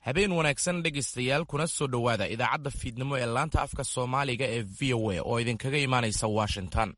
habeen wanaagsan dhegaystayaal kuna soo dhowaada idaacadda fiidnimo ee laanta afka soomaaliga ee v o a oo idinkaga imaanaysa washington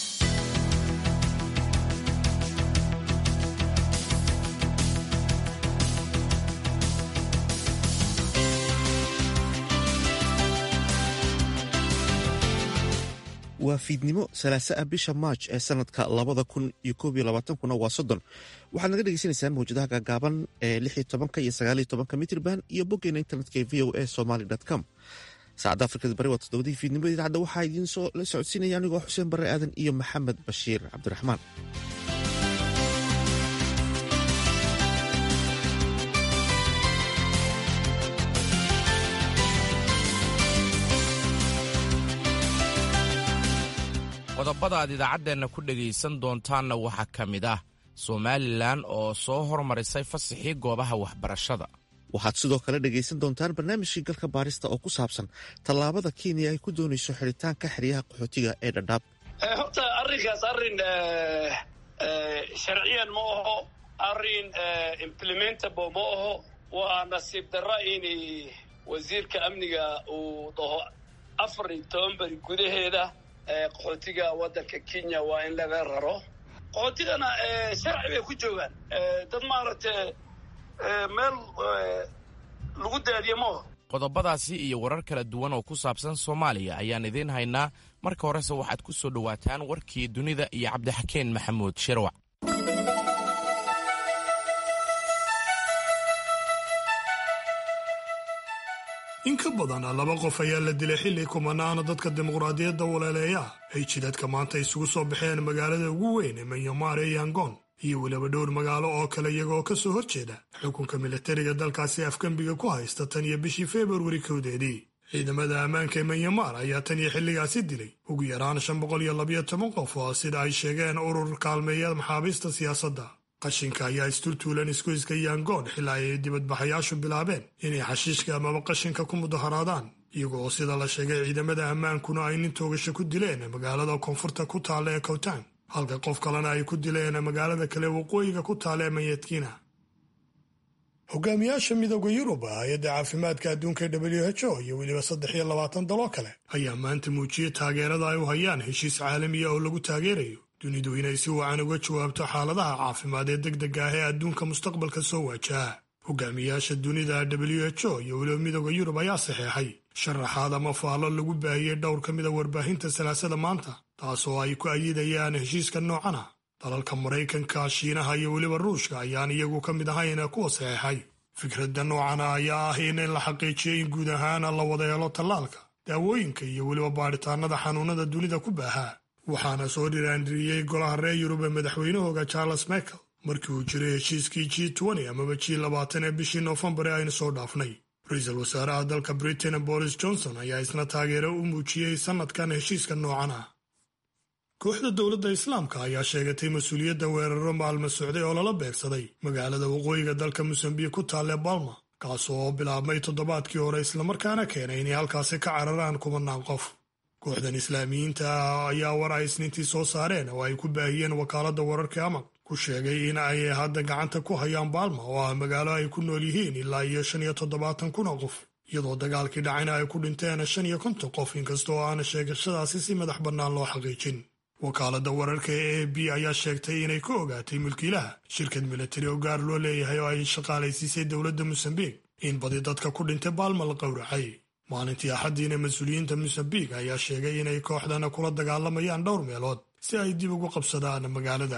waa fiidnimo salaasa ah bisha maaj ee sanadka labada kun iyo koob iyo labaatankuna waa soddon waxaad naga dhegeysanaysaan mawjadaha gaagaaban ee lix iyo tobanka iyo sagaal iyo tobanka mitrban iyo boggeena internetka ee v o a somaly com saacadda afrikada bari waa toddobadii fiidnimo idaacadda waxaa idiin soo la socodsiinaya anigoo xuseen barre aadan iyo maxamed bashiir cabdiraxmaan qodobada aad idaacaddeenna ku dhegaysan doontaanna waxaa ka mid ah somalilan oo soo hormarisay fasaxii goobaha waxbarashada waxaad sidoo kale dhegaysan doontaan barnaamijkii galka baarista oo ku saabsan tallaabada kenya ay ku doonayso xidhitaanka xeryaha qaxootiga ee dhadhaab horta arrinkaas arrin sharciyan ma aho arrin implementable ma aho waa nasiib darra in wasiirka amniga uu dhaho afar iyo toban beri gudaheeda qaxootiga waddanka kenya waa in laga raro qaxootigana sharci bay ku joogaan dad maaragtay meel lagu daadiye maaho qodobadaasi iyo warar kala duwan oo ku saabsan soomaaliya ayaan idiin haynaa marka horese waxaad ku soo dhowaataan warkii dunida iyo cabdixakeen maxamuud shirwac in ka badan laba qof ayaa la dilay xilli kumanaana dadka dimuqraadiyadda waleeleeya ay jidadka maanta isugu soo baxeen magaalada ugu weyn ee manyamar ee yangon iyo weliba dhowr magaalo oo kale iyagaoo ka soo horjeeda xukunka militariga dalkaasi afgembiga ku haysta tan iyo bishii februari kowdeedii ciidamada ammaanka ee manyamar ayaa tan iyo xilligaasi dilay ugu yaraan shan boqol iyo labayo toban qof oo sida ay sheegeen urur kaalmeeya maxaabiista siyaasadda qashinka ayaa isturtuulan isgoyska yangoon xilaa ay dibadbaxayaashu bilaabeen inay xashiishka amaba qashinka ku mudaharaadaan iyaga oo sida la sheegay ciidamada ammaankuna ay nin toogasho ku dileen magaalada koonfurta ku taalla ee kowtaan halka qof kalena ay ku dileen magaalada kale waqooyiga ku taalla ee mayadkiina hogaamiyaasha midooda yurub hay-adda caafimaadka adduunka w h o iyo weliba saddex iyo labaatan daloo kale ayaa maanta muujiyey taageerada ay u hayaan heshiis caalamiya oo lagu taageerayo dunidu inay si wacan uga jawaabto xaaladaha caafimaad ee deg dega ah ee adduunka mustaqbalka soo waajaha hogaamiyaasha dunida w h o iyo weliba midooda yurub ayaa saxeexay sharaxaad ama faallo lagu baahiyey dhowr ka mida warbaahinta salaasada maanta taasoo ay ku ayidayaan heshiiska noocan ah dalalka maraykanka shiinaha iyo weliba ruushka ayaan iyagu ka mid ahayn kuwa saxeexay fikradda noocana ayaa ah in la xaqiijiyey in guud ahaan la wada helo tallaalka daawooyinka iyo weliba baadhitaanada xanuunada dunida ku baahaa waxaana soo dhiraandhiriyey golaha reer yurub ee madaxweynahooga charles michael markii uu jiray heshiiskii g n amaba g labaatan ee bishii noofembar ee aynu soo dhaafnay ra-iisul wasaaraha dalka britain boris johnson ayaa isna taageero u muujiyey sannadkan heshiiska noocan ah kooxda dowladda islaamka ayaa sheegatay mas-uuliyadda weeraro maalmo socday oo lala beegsaday magaalada waqooyiga dalka mosambiik ku taalle balma kaas oo bilaabmay toddobaadkii hore islamarkaana keenay inay halkaasi ka cararaan kumanaan qof kooxdan islaamiyiinta ah ayaa war ay isniintii soo saareen oo ay ku baahiyeen wakaaladda wararka amag ku sheegay in ay hadda gacanta ku hayaan baalma oo ah magaalo ay ku nool yihiin ilaa iyo shan iyo toddobaatan kun oo qof iyadoo dagaalkii dhacayna ay ku dhinteen shan iyo konton qof inkasta oo aana sheegashadaasi si madax bannaan loo xaqiijin wakaaladda wararka ee a b ayaa sheegtay inay ka ogaatay mulkiilaha shirkad militari oo gaar loo leeyahay oo ay shaqaalaysiisay dowladda mosambiik in badi dadka ku dhintay baalma la qowracay maalintii axaddiina mas-uuliyiinta mosambiik ayaa sheegay inay kooxdana kula dagaalamayaan dhowr meelood si ay dib ugu qabsadaan magaalada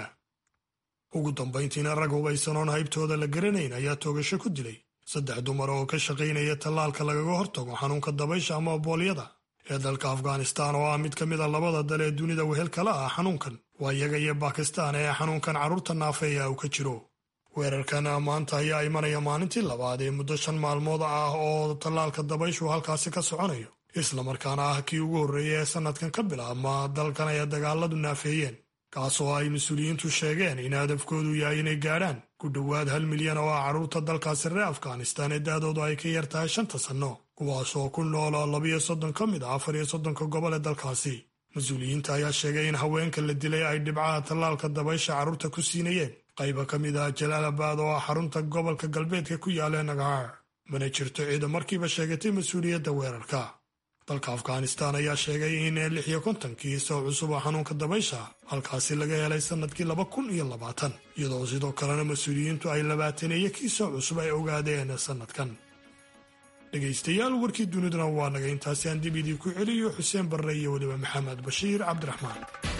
ugu dambayntiina rag hubaysanoon haybtooda la garanayn ayaa toogasho ku dilay saddex dumar oo ka shaqaynaya tallaalka lagaga hortago xanuunka dabaysha ama boolyada ee dalka afghanistan oo ah mid ka mid a labada dal ee dunida wehelkala ah xanuunkan waa iyaga iyo bakistan ee xanuunkan carruurta naafeeya uu ka jiro weerarkan maanta ayaa imanaya maalintii labaad ee muddo shan maalmood ah oo tallaalka dabayshu halkaasi ka soconayo islamarkaana ah kii ugu horreeya ee sannadkan ka bilaabma dalkan ay dagaaladu naafeeyeen kaas oo ay mas-uuliyiintu sheegeen in hadafkoodu yahay inay gaadhaan ku dhowaad hal milyan oo ah carruurta dalkaasi reer afghanistan ee da-doodu ay ka yar tahay shanta sanno kuwaasoo ku nool labiyo soddon ka mid a afar iyo soddonka gobol ee dalkaasi mas-uuliyiinta ayaa sheegay in haweenka la dilay ay dhibcaha tallaalka dabaysha carruurta ku siinayeen qayba ka mid ah jalaalabad oo ah xarunta gobolka galbeedka ku yaala nagaar mana jirto ciida markiiba sheegatay mas-uuliyadda weerarka dalka afghanistan ayaa sheegay in lix iyo kontonkii soo cusub oo xanuunka dabaysha halkaasi laga helay sannadkii laba kun iyo labaatan iyadoo sidoo kalena mas-uuliyiintu ay labaataneeyo kii soo cusub ay ogaadeen sannadkan dhegaystayaal warkii duniduna waa naga intaasi aan dib idii ku celiyo xuseen barre iyo weliba maxamed bashiir cabdiraxmaan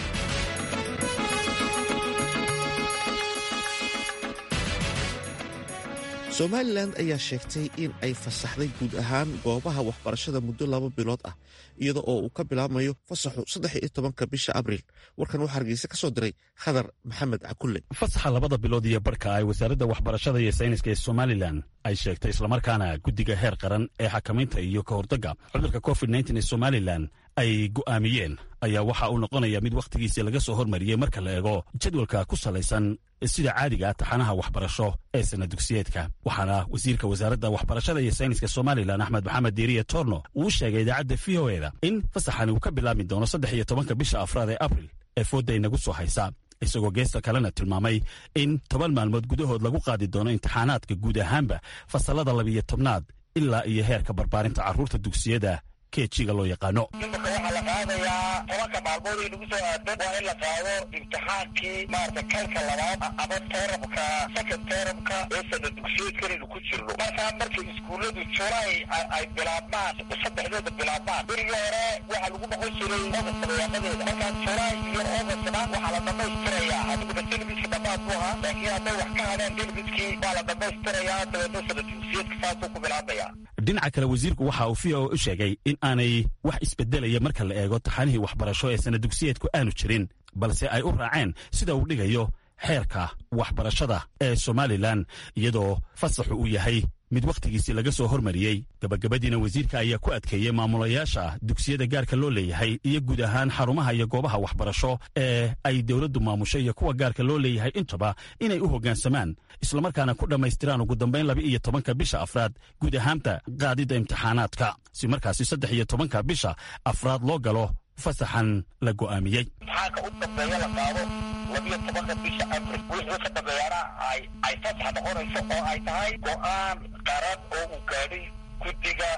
somalilan ayaa sheegtay in ay fasaxday guud ahaan goobaha waxbarashada muddo laba bilood ah iyada oo uu ka bilaabmayo fasaxu saddex iyo tobanka bisha abriil warkan waxaa hargeysa ka soo diray khadar maxamed cakulle fasaxa labada bilood iyo barhka ay wasaaradda waxbarashada iyo sayniska ee somalilan ay sheegtay islamarkaana guddiga heer qaran ee xakamaynta iyo ka hortagga cudurka covid nteen ee somalilan ay go'aamiyeen ayaa waxa uu noqonaya mid wakhtigiisii laga soo hormariyey marka la eego jadwalka ku salaysan sida caadiga taxanaha waxbarasho ee sana dugsiyeedka waxaana wasiirka wasaaradda waxbarashada iyo sayniska somalilan axmed maxamed diiriye torno uu sheegay idaacadda v o eda in fasaxani uu ka bilaabmi doono saddex iyo tobanka bisha afraad ee abril ee foodda inagu soo haysa isagoo geesta kalena tilmaamay in toban maalmood gudahood lagu qaadi doono imtixaanaadka guud ahaanba fasallada labiyo tobnaad ilaa iyo heerka barbaarinta carruurta dugsiyada kejiga loo yaqaano imika waxaa la qaadayaa tobanka maalmood ay nagu soo aadan waa in la qaado imtixaankii maarata kalka labaad ama terabka second terabka ee sana dugsiyeedkanaynu ku jirno markaa markay iskuulladu julaay ay bilaabmaan saddexdeeda bilaabmaan berigii hore waxaa lagu noqon jiray ogasta dayaaqadeeda markaa julaay iyo ogastna waxaa la dhamaystirayaa adiguna delibiska dhammaad bu ahaa laakiin hadday wax ka hadeen delibiskii waa la dhamaystirayaa dabeedna sana dugsiyeedka saasuu ku bilaabaya dhinaca kale wasiirku waxa uu v o u sheegay in aanay wax isbedelaya marka la eego taxanihii waxbarasho ee sana dugsiyeedku aanu jirin balse ay u raaceen sida uu dhigayo xeerka waxbarashada ee somalilan iyadoo fasaxu uu yahay mid wakhtigiisii laga soo hormariyey gabagabadiina wasiirka ayaa ku adkeeyey maamulayaasha dugsiyada gaarka loo leeyahay iyo guud ahaan xarumaha iyo goobaha waxbarasho ee ay dowladdu maamusho iyo kuwa gaarka loo leeyahay intaba inay u hoggaansamaan islamarkaana ku dhammaystiraan ugu dambayn laba iyo tobanka bisha afraad guud ahaanta qaadidda imtixaanaadka si markaasi saddex iyo tobanka bisha afraad loo galo fasaxan la go'aamiyey imtixaanka u dambeeya la qaado labiyo tobanka bisha abril wixii ka dambeeyana ay ay fasax noqonayso oo ay tahay go-aan qaran oo uu gaadhay guddiga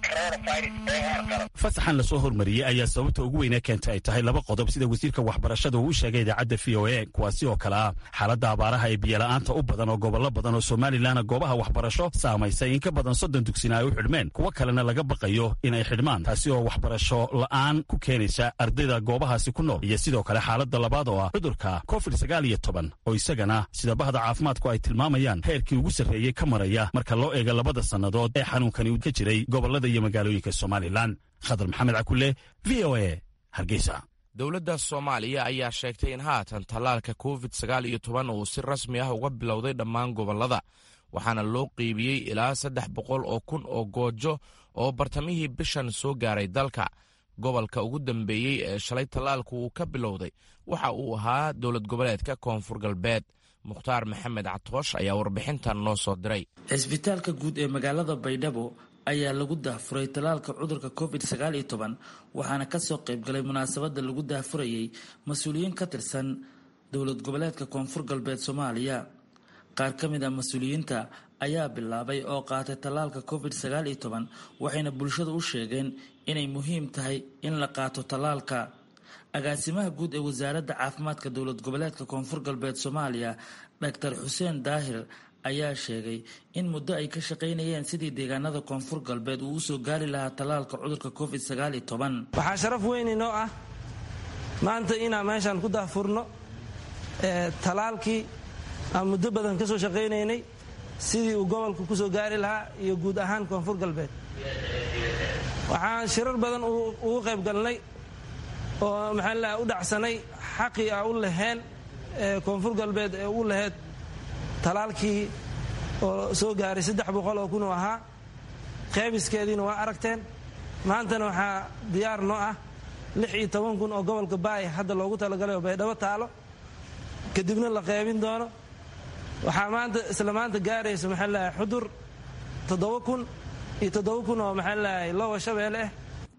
fasaxan lasoo hormariyey ayaa sababta ugu weynee keentay ay tahay laba qodob sida wasiirka waxbarashada uu u sheegay idaacadda v o a kuwaasi oo kale ah xaaladda abaaraha ee biyola'aanta u badan oo gobollo badan oo somalilan goobaha waxbarasho saamaysay in ka badan soddon dugsina ay u xidhmeen kuwo kalena laga baqayo inay xidhmaan taasi oo waxbarasho la'aan ku keenaysa ardayda goobahaasi ku nool iyo sidoo kale xaaladda labaad oo ah cudurka covid sagaal iyo toban oo isagana sida bahda caafimaadku ay tilmaamayaan heerkii ugu sarreeyey ka maraya marka loo eega labada sannadood ee xanuunkani ka jiray gobollada magaalooyinka somalilan khadar maxamed cakule v o a hargeysa dowladda soomaaliya ayaa sheegtay in haatan tallaalka covid sagaal iyo toban uu si rasmi ah uga bilowday dhammaan gobollada waxaana loo qeybiyey ilaa saddex boqol oo kun oo goojo oo bartamihii bishan soo gaaray dalka gobolka ugu dambeeyey ee shalay tallaalku uu ka bilowday waxa uu ahaa dowlad goboleedka koonfur galbeed mukhtaar maxamed catoosh ayaa warbixintan noo soo diray cisbitaalka guud ee magaalada baydhabo ayaa lagu daahfuray tallaalka cudurka covid sagaal iyo toban waxaana kasoo qaybgalay munaasabada lagu daahfurayay mas-uuliyiin ka tirsan dowlad goboleedka koonfur galbeed soomaaliya qaar ka mid a mas-uuliyiinta ayaa bilaabay oo qaatay tallaalka covid sagaal iyo toban waxayna bulshada u sheegeen inay muhiim tahay in la qaato tallaalka agaasimaha guud ee wasaaradda caafimaadka dowlad goboleedka koonfur galbeed soomaaliya doctor xuseen daahir ayaa sheegay in muddo ay ka shaqaynayeen sidii deegaanada koonfur galbeed uu usoo gaari lahaa tallaalka cudurka covid sagaal iyo toban waxaa sharaf weyn inoo ah maanta inaan meeshaan ku daahfurno tallaalkii aan muddo badan ka soo shaqaynaynay sidii uu gobolka ku soo gaari lahaa iyo guud ahaan koonfur galbeed waxaan shirar badan ugu qayb galnay oo maxaa laha u dhacsanay xaqii a u laheen koonfur galbeed ee u laheyd talaalkii oo soo gaaray saddex boqol oo kun oo ahaa qeybiskeediina waa aragteen maantana waxaa diyaar noo ah lix iyo toban kun oo gobolka baaya hadda loogu talagalay oo baydhabo taalo kadibna la qeybin doono waxaa maanta isla maanta gaaraysa maxaa lahay xudur toddoba kun iyo toddoba kun oo maxaa lahay lowa shabeelle ah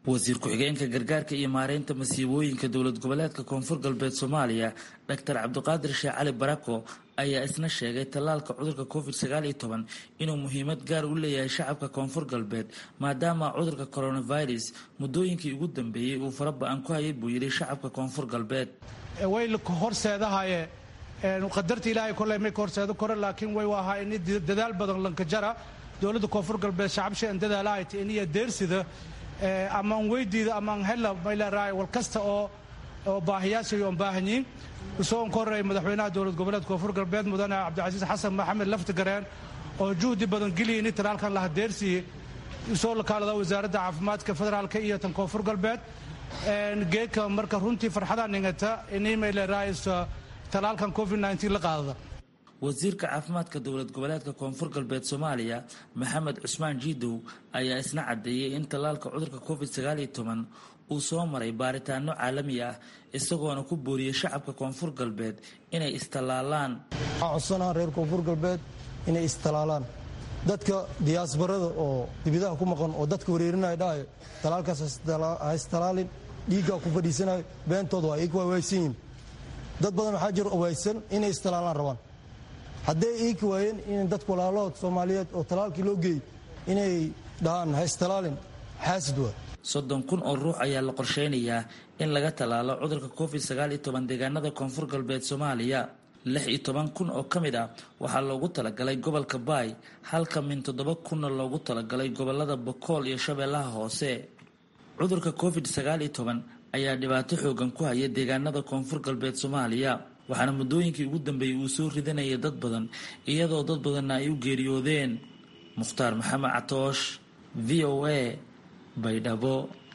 wasiir ku-xigeenka gargaarka iyo maareynta masiibooyinka dowlad goboleedka koonfur galbeed soomaaliya doctor cabdiqaadir sheekh cali barako ayaa isna sheegay tallaalka cudurka covid sagaal iyo toban inuu muhiimad gaar u leeyahay shacabka koonfur galbeed maadaama cudurka coronavirus muddooyinkii ugu dambeeyey uu fara ba-an ku hayay buu yidhi shacabka koonfur galbeed way horseedahaye qadarta ilaahay koley may ka horseedo kore laakiin way ahaa in dadaal badan lankajara dowladda koonfur galbeed shacabshan dadaalaayt iniyo deersida amaan weydiida amaan hela mayleeraay wal kasta oo oo baahiyaashay oon baahanyiin isagoo ka horreeyay madaxweynaha dowlad goboleedka koonfur galbeed mudane cabdicasiis xasan maxamed laftigareen oo juhdi badan geliya ini talaalkan laha deersiye isoo lakaalada wasaaradda caafimaadka federaalka iyo tan koonfur galbeed geedka marka runtii farxadaa ningata ini mayleeraay talaalkan covid la qaadada wasiirka caafimaadka dowlad goboleedka koonfur galbeed soomaaliya maxamed cusmaan jiidow ayaa isna caddeeyey in tallaalka cudurka covid sagaaliyo toban uu soo maray baaritaano caalami ah isagoona ku booriyey shacabka koonfur galbeed inay istallaalaan waxaa codsanaha reer koonfur galbeed inay istalaalaan dadka diyaasbarada oo dibidaha ku maqan oo dadka wareerinaya dhahayo talaalkaas ha istalaalin dhiiggaa ku fadhiisanayo beentooda waa iika waawaysan yihin dad badan waxaa jiro owaysan inay istalaalaan rabaan hadday iiki waayeen in dadka walaalahood soomaaliyeed oo talaalkii loo geeyey inay dhahaan ha istalaalin xaasid waa soddon kun oo ruux ayaa la qorsheynayaa in laga tallaalo cudurka covid sagaal iyo toban deegaanada koonfur galbeed soomaaliya lix iyo toban kun oo ka mid ah waxaa loogu talagalay gobolka baay halka min toddoba kunna loogu talagalay gobolada bokool iyo shabeellaha hoose cudurka covid sagaal iyo toban ayaa dhibaato xoogan ku haya deegaanada koonfur galbeed soomaaliya waxaana muddooyinkii ugu dambeeyey uu soo ridanayay dad badan iyadoo dad badanna ay u geeriyoodeen mukhtaar maxamed catoosh v o a baydhabo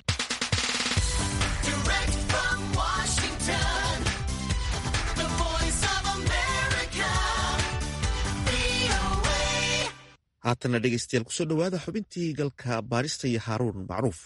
haatana dhegeystayaal kusoo dhowaada xubintii galka baarista iyo haaruun macruuf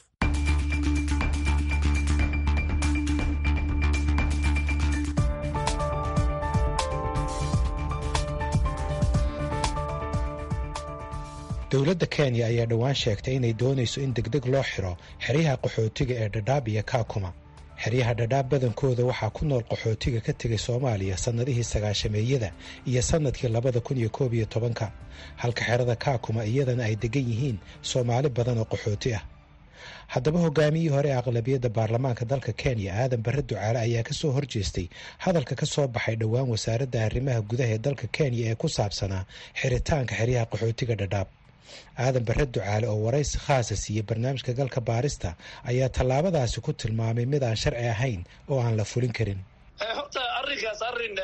dowladda kenya ayaa dhowaan sheegtay inay doonayso in degdeg loo xiro xeryaha qaxootiga ee dhadhaab iyo kaakuma xeryaha dhadhaab badankooda waxaa ku nool qaxootiga ka tegay soomaaliya sannadihii sagaashameeyada iyo sannadkii labada kun iyo koob iyo tobanka halka xerada kaakuma iyadana ay degan yihiin soomaali badan oo qaxooti ah haddaba hogaamiyihii hore ee aqlabiyadda baarlamaanka dalka kenya aadan barre ducaale ayaa ka soo horjeestay hadalka ka soo baxay dhowaan wasaaradda arrimaha gudaha ee dalka kenya ee ku saabsanaa xiritaanka xeryaha qaxootiga dhadhaab aadan barre ducaale oo waraysi khaasa siiyey barnaamijka galka baarista ayaa tallaabadaasi ku tilmaamay mid aan sharci ahayn oo aan la fulin karin horta arrinkaas arrin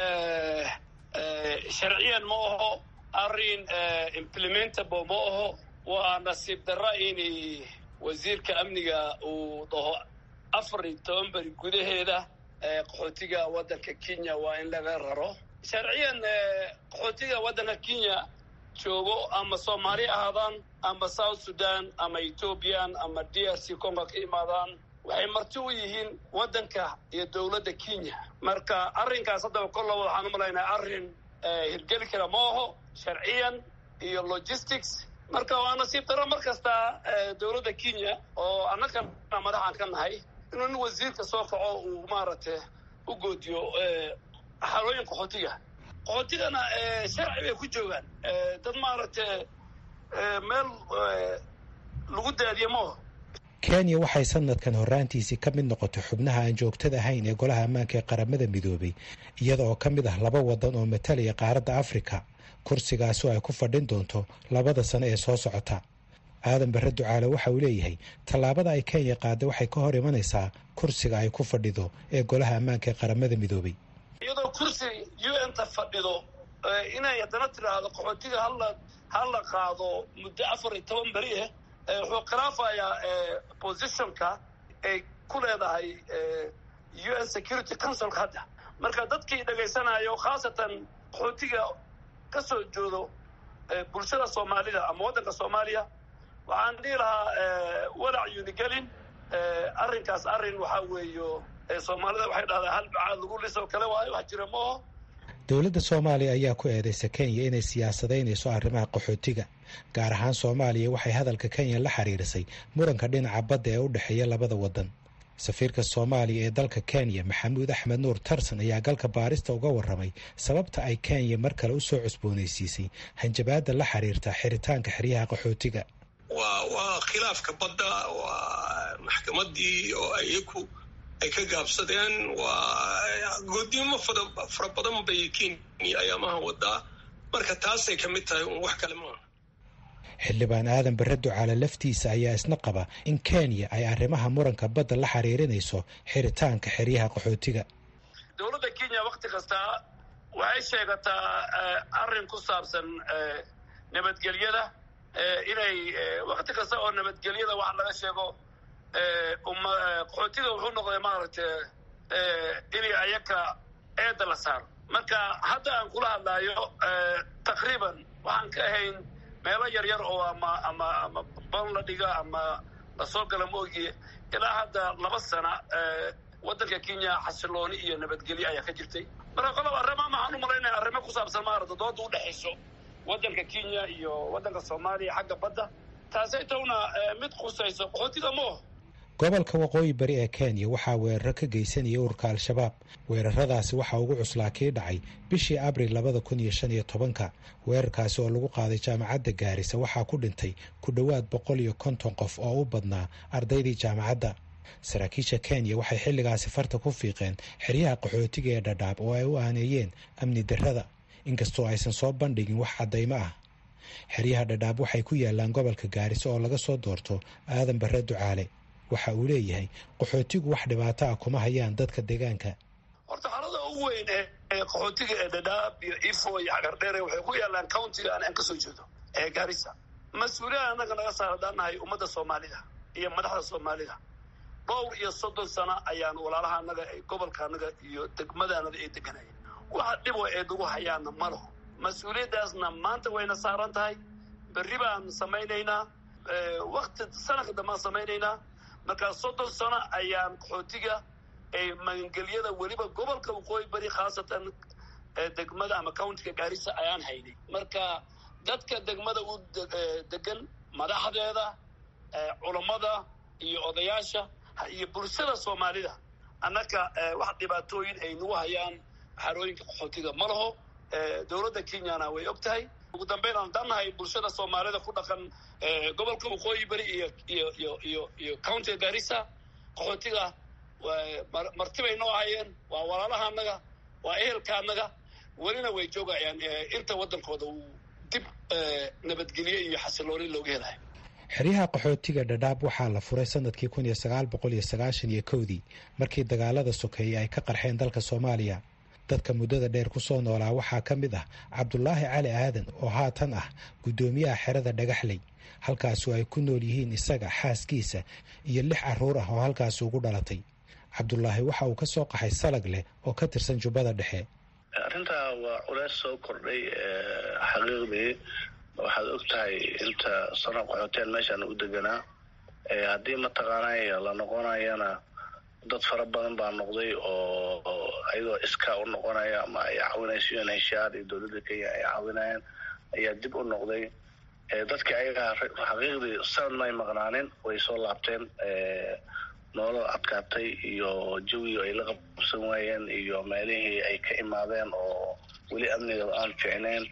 sharciyan ma aho arrin implementable ma aho waa nasiib darra in wasiirka amniga uu dhaho afar iyo toban beri gudaheeda qaxootiga waddanka kenya waa in laga raro sharciyan qaxootiga waddanka kenya joogo ama soomaali ahaadaan ama south sudan ama ethoobiyan ama d r c congo ka imaadaan waxay marti u yihiin waddanka iyo dowladda kenya marka arrinkaas haddaba kolla waxaan u malaynaa arrin hirgeli kara ma aho sharciyan iyo logistics marka waa nasiib daro mar kasta dowladda kenya oo annagana madaxaan ka nahay inuu nin wasiirka soo kaco uu maaragtay u goodiyo xalooyin qaxootiga qaxootigana sharci bay ku joogaan dad maaragtay meel lagu daadiye maaho kenya waxay sanadkan horraantiisii ka mid noqotay xubnaha aan joogtada ahayn ee golaha ammaanka ee qaramada midoobay iyada oo ka mid ah laba waddan oo matalaya qaaradda afrika kursigaasi oo ay ku fadhin doonto labada sano ee soo socota aadan barre ducaale waxa uu leeyahay tallaabada ay kenya qaadday waxay ka hor imanaysaa kursiga ay ku fadhido ee golaha ammaanka ee qaramada midoobay iyadoo kursi u n ta fadhido inay haddana tidhaahdo qaxootiga hala hala qaado muddo afar iyo toban beri ah wuxuu khilaafayaa positionka ay ku leedahay u n security councilka hadda marka dadkii dhegaysanayo khaasatan qaxootiga ka soo joodo bulshada soomaalida ama waddanka soomaaliya waxaan dhihi lahaa walac yunigelin arrinkaas arrin waxaa weeyo soomaalida waxay dhahdaa hal bacaad lagu lisoo kale waayo wax jira maaho dowladda soomaaliya ayaa ku eedeysa kenya inay siyaasadaynayso arrimaha qaxootiga gaar ahaan soomaaliya waxay hadalka kenya la xiriirisay muranka dhinaca badda ee u dhexeeya labada waddan safiirka soomaaliya ee dalka kenya maxamuud axmed nuur tarson ayaa galka baarista uga warramay sababta ay kenya mar kale u soo cusboonaysiisay hanjabaadda la xiriirta xiritaanka xeryaha qaxootiga waa waa khilaafka badda waa maxkamadii oo iyaku ay ka gaabsadeen waa goodnimo fara badan bay kenya ayaamaha wadaa marka taasay ka mid tahay un wax kale maaha xildhibaan aadan bare ducaale laftiisa ayaa isna qaba in kenya ay arrimaha muranka badda la xiriirinayso xiritaanka xeryaha qaxootiga dowladda kenya wakti kasta waxay sheegataa arrin ku saabsan nabadgelyada inay wakti kasta oo nabadgelyada wax laga sheego qaxootiga wuxuu noqday maaragtay inay ayaka eedda la saaro marka hadda aan kula hadlaayo taqriiban waxaan ka ahayn meelo yar yar oo ama ama ama ban la dhiga ama lasoo gala moogiye ilaa hadda laba sana waddanka kenya xasilooni iyo nabadgelyo ayaa ka jirtay marka qolob arrimaa maxaan u malaynaya arrimo ku saabsan maarata dooda udhexayso waddanka kenya iyo waddanka soomaaliya xagga badda taasay towna mid khusayso qaxootiga mooho gobolka waqooyi bari ee kenya waxaa weeraro ka geysanaya ururka al-shabaab weeraradaasi waxaa ugu cuslaa kii dhacay bishii abril labada kun iyo shan iyo tobanka weerarkaasi oo lagu qaaday jaamacadda gaarisa waxaa ku dhintay ku dhowaad boqol iyo konton qof oo u badnaa ardaydii jaamacadda saraakiisha kenya waxay xilligaasi farta ku fiiqeen xeryaha qaxootiga ee dhadhaab oo ay u aaneeyeen amni darrada inkastoo aysan soo bandhigin wax caddaymo ah xeryaha dhadhaab waxay ku yaalaan gobolka gaarisa oo laga soo doorto aadan bare ducaale waxa uu leeyahay qaxootigu wax dhibaato ah kuma hayaan dadka deegaanka horta xalada ugu weyn ee qaxootiga ee dhadhaab iyo ifo iyo xagardheere waxay ku yaalaan countiga aan aan ka soo jeedo ee gaarisa mas-uuliyad annaga naga saar haddaan nahay ummadda soomaalida iyo madaxda soomaalida dhowr iyo soddon sano ayaan walaalaha annaga gobolka annaga iyo degmada annaga ay deganayeen waxa dhibo ee nagu hayaana ma laho mas-uuliyaddaasna maanta wayna saaran tahay berri baan samaynaynaa wakti sanadka dambaan samaynaynaa markaa soddon sano ayaan qaxootiga ee magangelyada weliba gobolka waqooyi bari khaasatan degmada ama countiga gaarisa ayaan haynay marka dadka degmada u degan madaxdeeda culammada iyo odayaasha iyo bulshada soomaalida annaka wax dhibaatooyin ay nagu hayaan xarooyinka qaxootiga ma laho dowladda kenyana way og tahay ugu dambeyn aan dannahay bulshada soomaalida ku dhaqan gobolka waqooyi beri iyo iyo iyo iyo iyo countiga gaarisa qaxootiga martibay noo hayeen waa walaalaha annaga waa ehelka annaga welina way joogayaan inta waddankooda uu dib nabadgelyo iyo xasilooni looga helayo xeryaha qaxootiga dhadhaab waxaa la furay sanadkii kun iyo sagaal boqol iyo sagaashan iyo kowdii markii dagaalada sokeeye ay ka qarxeen dalka soomaaliya dadka muddada dheer ku soo noolaa waxaa ka mid ah cabdulaahi cali aadan oo haatan ah guddoomiyaha xerada dhagaxley halkaasu ay ku nool yihiin isaga xaaskiisa iyo lix carruur ah oo halkaasi ugu dhalatay cabdulaahi waxa uu ka soo qaxay salag leh oo ka tirsan jubbada dhexe arrintaa waa culeys soo kordhay xaqiiqdii waxaad og tahay inta sano qaxooteen meeshaan u deganaa haddii mataqaanay la noqonayana dad fara badan baa noqday oo ayagoo iskaa u noqonaya ama ay caawinayso unhshaar iyo dowladda kenya ay caawinayaan ayaa dib u noqday dadkii ayagaa xaqiiqdii sanad may maqnaanin way soo laabteen nolol adkaatay iyo jawiga ay la qabsan waayeen iyo meelihii ay ka imaadeen oo weli amniga aan ficneyn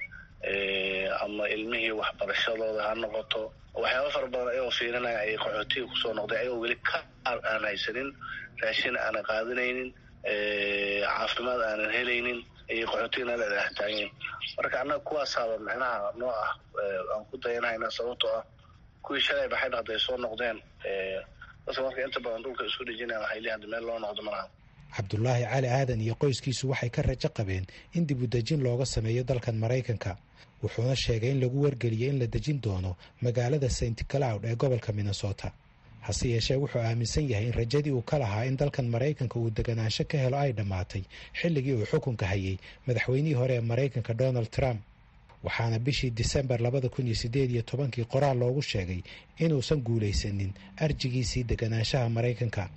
ama ilmihii waxbarashadooda ha noqoto waxyaaba fara badan ayagoo fiirinaya ayay qaxootiga kusoo noqday ayagoo weli ka aan haysanin raashin aanan qaadanaynin caafimaad aanan helaynin ayay qaxootiga nala dhex taageen marka annaga kuwaasaaba micnaha noo ah aan ku dayanhayna sababtoo ah kuwii shalay baxayn hadday soo noqdeen dadka marka inta badan dhulka isku dhejinaya waxay leeyihin hadda meel loo noqdo malaha cabdulaahi cali aadan iyo qoyskiisu waxay ka rajo qabeen in dib u dejin looga sameeyo dalkan maraykanka wuxuuna sheegay in lagu wargeliyey in la dejin doono magaalada st cloud ee gobolka minnesota hase yeeshee wuxuu aaminsan yahay in rajadii uu ka lahaa in dalkan maraykanka uu deganaansho ka helo ay dhammaatay xilligii uu xukunka hayay madaxweynihii hore ee maraykanka donald trump waxaana bishii disembar labada kun iyo sideed iyo tobankii qoraal loogu sheegay inuusan guulaysanin arjigiisii deganaanshaha maraykanka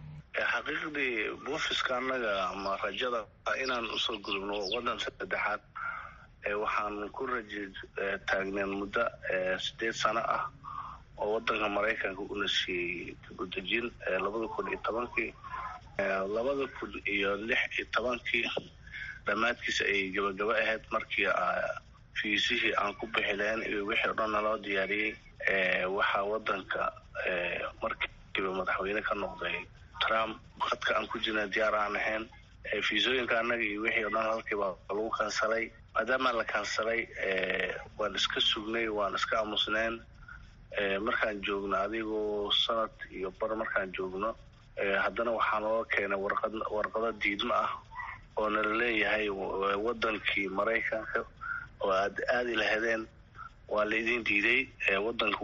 xaqiiqdii buufiska annaga ama rajada inaan usoo gudubno waddan saddexaad waxaan ku raji taagneen muddo sideed sano ah oo wadanka maraykanka una siiyey dibudejin labada kun iyo tobankii labada kun iyo lix iyo tobankii dhammaadkiisa ay gabagabo ahayd markii fiisihii aan ku bixi lahayn iyo wixii o dhan naloo diyaariyey waxaa wadanka markiiba madaxweyne ka noqday trump khadka aan ku jirna diyaar aan ahayn fiisooyinka annaga iyo wixii o dhan halkiiba lagu kansalay maadaama la kansalay waan iska sugnay waan iska aamusneen markaan joogno adigoo sanad iyo bar markaan joogno haddana waxaa noo keenay warqad warqado diidmo ah oo nala leeyahay wadankii maraykanka oo aad aadi lahadeen waa la idin diiday wadanka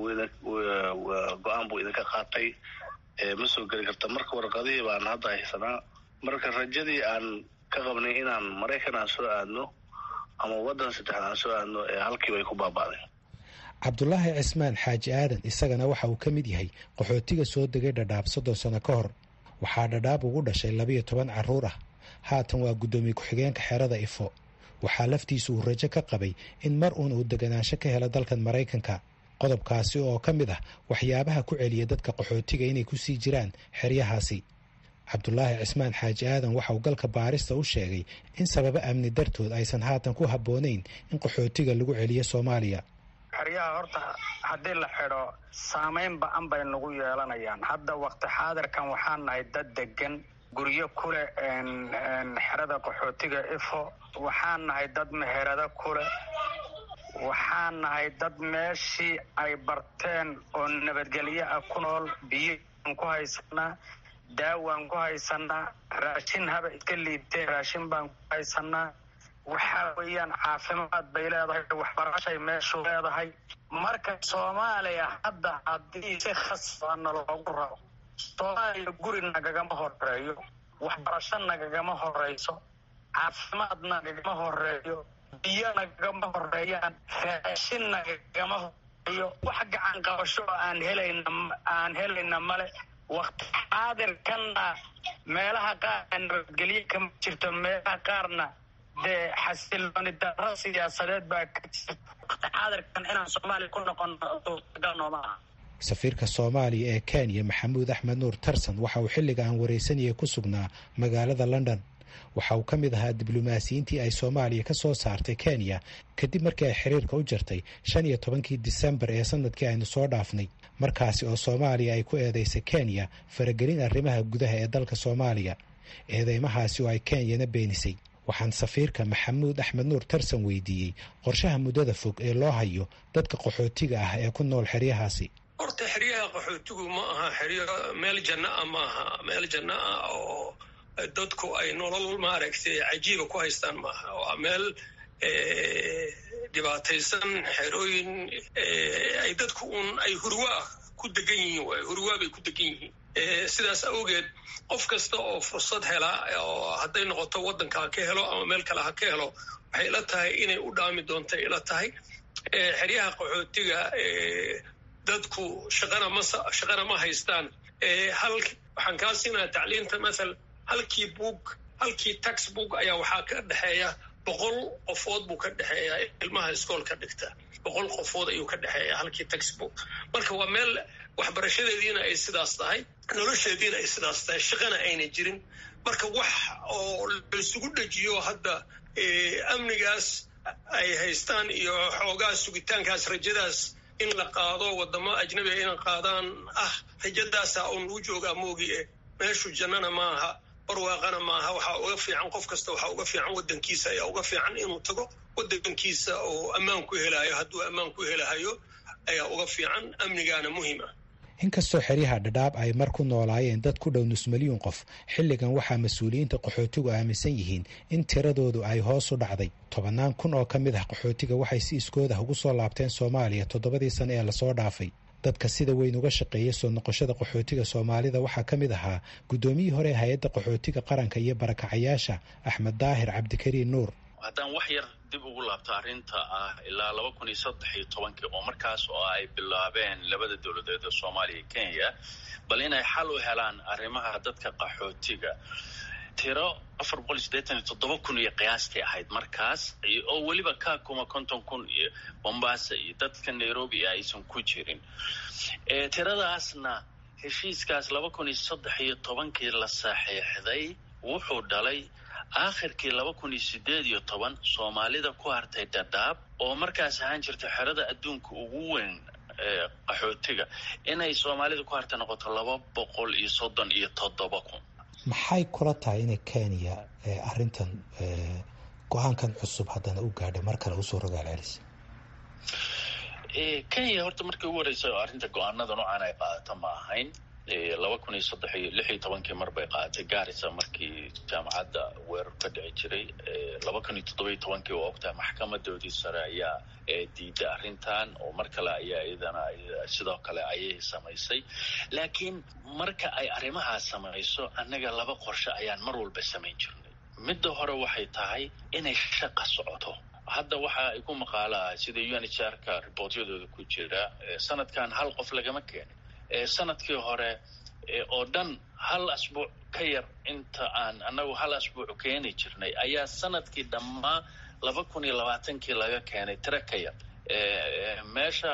go-aan buu idinka qaatay ma soo geli karta marka warqadihii baan hadda haysanaa marka rajadii aan ka qabnay inaan maraykan aan soo aadno ama wadan saddexaad aan soo aadno halkiiba ay ku baaba'deen cabdulaahi cismaan xaaji aadan isagana waxa uu ka mid yahay qaxootiga soo degay dhadhaab soddon sano ka hor waxaa dhadhaab ugu dhashay labayo toban carruur ah haatan waa guddoomiye ku-xigeenka xerada ifo waxaa laftiisu uu rajo ka qabay in mar uun uu deganaansho ka helo dalkan maraykanka qodobkaasi oo ka mid ah waxyaabaha ku celiya dadka qaxootiga inay ku sii jiraan xeryahaasi cabdulaahi cismaan xaaji aadan waxa uu galka baarista u sheegay in sababo amni dartood aysan haatan ku habboonayn in qaxootiga lagu celiyo soomaaliya xeryaha horta haddii la xidho saamayn ba-an bay nagu yeelanayaan hadda wakti xaadirkan waxaan nahay dad degan guryo kule xerada qaxootiga ifo waxaan nahay dad meherado kule waxaan nahay dad meeshii ay barteen oo nabadgelyo ah ku nool biyaan ku haysanaa daawaan ku haysanaa raashin haba iska liibtee raashin baan ku haysanaa waxaa weeyaan caafimaad bay leedahay waxbarashay meeshu leedahay marka soomaaliya hadda haddii si khasbana loogu rabo soomaaliya guri nagagama horeeyo waxbarasho nagagama horeyso caafimaad nagagama horeeyo biyo nagagama horeeyaan raashin nagagama horeeyo wax gacan qabasho oo aan helayna aan helayna male wakti xaadirkanna meelaha qaar nabadgelye kama jirto meelaha qaarna dee xasilooni daro siyaasadeed baa ka jirta wakti xaadirkan inaan soomaaliya ku noqono suurtagal nooma aha safiirka soomaaliya ee kenya maxamuud axmed nuur tarsan waxa uu xilliga aan waraysanayay ku sugnaa magaalada london waxa uu ka mid ahaa diblomaasiyiintii ay soomaaliya ka soo saartay kenya kadib markii ay xiriirka u jirtay shan iyo tobankii disembar ee sanadkii aynu soo dhaafnay markaasi oo soomaaliya ay ku eedeysay kenya faragelin arrimaha gudaha ee dalka soomaaliya eedeymahaasi oo ay kenyana beenisay waxaan safiirka maxamuud axmed nuur tarsan weydiiyey qorshaha muddada fog ee loo hayo dadka qaxootiga ah ee ku nool xeryahaasi horta xeryaha qaxootigu ma aha xeryo meel janno ah ma aha meel janno ah oo dadku ay nolol maaragtay cajiiba ku haystaan maaha waa meel dhibaataysan xerooyin ay dadku un ay hurwaa ku degan yihiin waay hurwaa bay ku degan yihiin sidaas awgeed qof kasta oo fursad hela oo hadday noqoto waddanka ha ka helo ama meel kale ha ka helo waxay ila tahay inay u dhaami doonta ila tahay xeryaha qaxootiga dadku shaqana ma shaqana ma haystaan hal waxaan kaa siinaya tacliinta mathal halkii book halkii tax book ayaa waxaa ka dhexeeya boqol qofood buu ka dhexeeya ilmaha iskoolka dhigta boqol qofood ayuu ka dhexeeya halkii tax book marka waa meel waxbarashadeediina ay sidaas tahay nolosheediina ay sidaas tahay shaqana ayna jirin marka wax oo laisugu dhejiyo hadda amnigaas ay haystaan iyo xoogaa sugitaankaas rajadaas in la qaado wadamo ajnabiga inay qaadaan ah rajadaasa un lagu joogaa moogi e meeshu jannana maaha barwaaqana maaha waxaa uga fiican qof kasta waxaa uga fiican waddankiisa ayaa uga fiican inuu tago waddankiisa oo ammaan ku helayo hadduu ammaan ku helahayo ayaa uga fiican amnigaana muhiim ah inkastoo xeryaha dhadhaab ay mar ku noolaayeen dad ku dhow nus milyuun qof xilligan waxaa mas-uuliyiinta qaxootigu aaminsan yihiin in tiradoodu ay hoos u dhacday tobannaan kun oo ka mid ah qaxootiga waxay si iskood ah ugu soo laabteen soomaaliya toddobadii sane ee lasoo dhaafay dadka sida weyn uga shaqeeya soo noqoshada qaxootiga soomaalida waxaa ka mid ahaa guddoomiyihii hore ee hay-adda qaxootiga qaranka iyo barakacayaasha axmed daahir cabdikariin nuur haddaan wax yar dib ugu laabto arrinta ah ilaa laba kun iyo saddex iyo tobankii oo markaas oo ay bilaabeen labada dowladeed ee soomaaliya iyo kenya bal inay xal u helaan arrimaha dadka qaxootiga tiro afar boqol iyo siddeetan iyo toddoba kun iyo qiyaastii ahayd markaas oo weliba kakuma konton kun iyo bombasa iyo dadka nairobi aysan ku jirin tiradaasna heshiiskaas laba kun iyo saddex iyo tobankii la saxiixday wuxuu dhalay aakhirkii laba kun iyo sideed iyo toban soomaalida ku hartay dhadhaab oo markaas ahaan jirta xerada adduunka ugu weyn qaxootiga inay soomaalida ku hartay noqoto laba boqol iyo soddon iyo toddoba kun maxay kula tahay inay kenya arrintan go-aankan cusub haddana u gaadhay mar kale usoo rogaal celisa kenya horta markii ugu horeysa arrinta go-aanada noocan ay qaadato ma ahayn laba kun iyo saddex iyo lix iyo tobankii mar bay qaadatay gaarisa markii jaamacadda weerar ka dhici jiray laba kun iyo toddoba iyo tobankii oo ogtahay maxkamadoodii sare ayaa diiday arrintan oo mar kale ayaa iyadana sidoo kale ayay samaysay laakiin marka ay arrimahaas samayso annaga laba qorshe ayaan mar walba samayn jirnay midda hore waxay tahay inay shaqa socoto hadda waxa ay ku maqaalaa sida u n h r ka riboortyadooda ku jira sanadkan hal qof lagama keenin sanadkii hore oo dhan hal asbuuc ka yar inta aan annagu hal asbuuc keeni jirnay ayaa sanadkii dhammaa laba kun iyo labaatankii laga keenay tiro ka yar meesha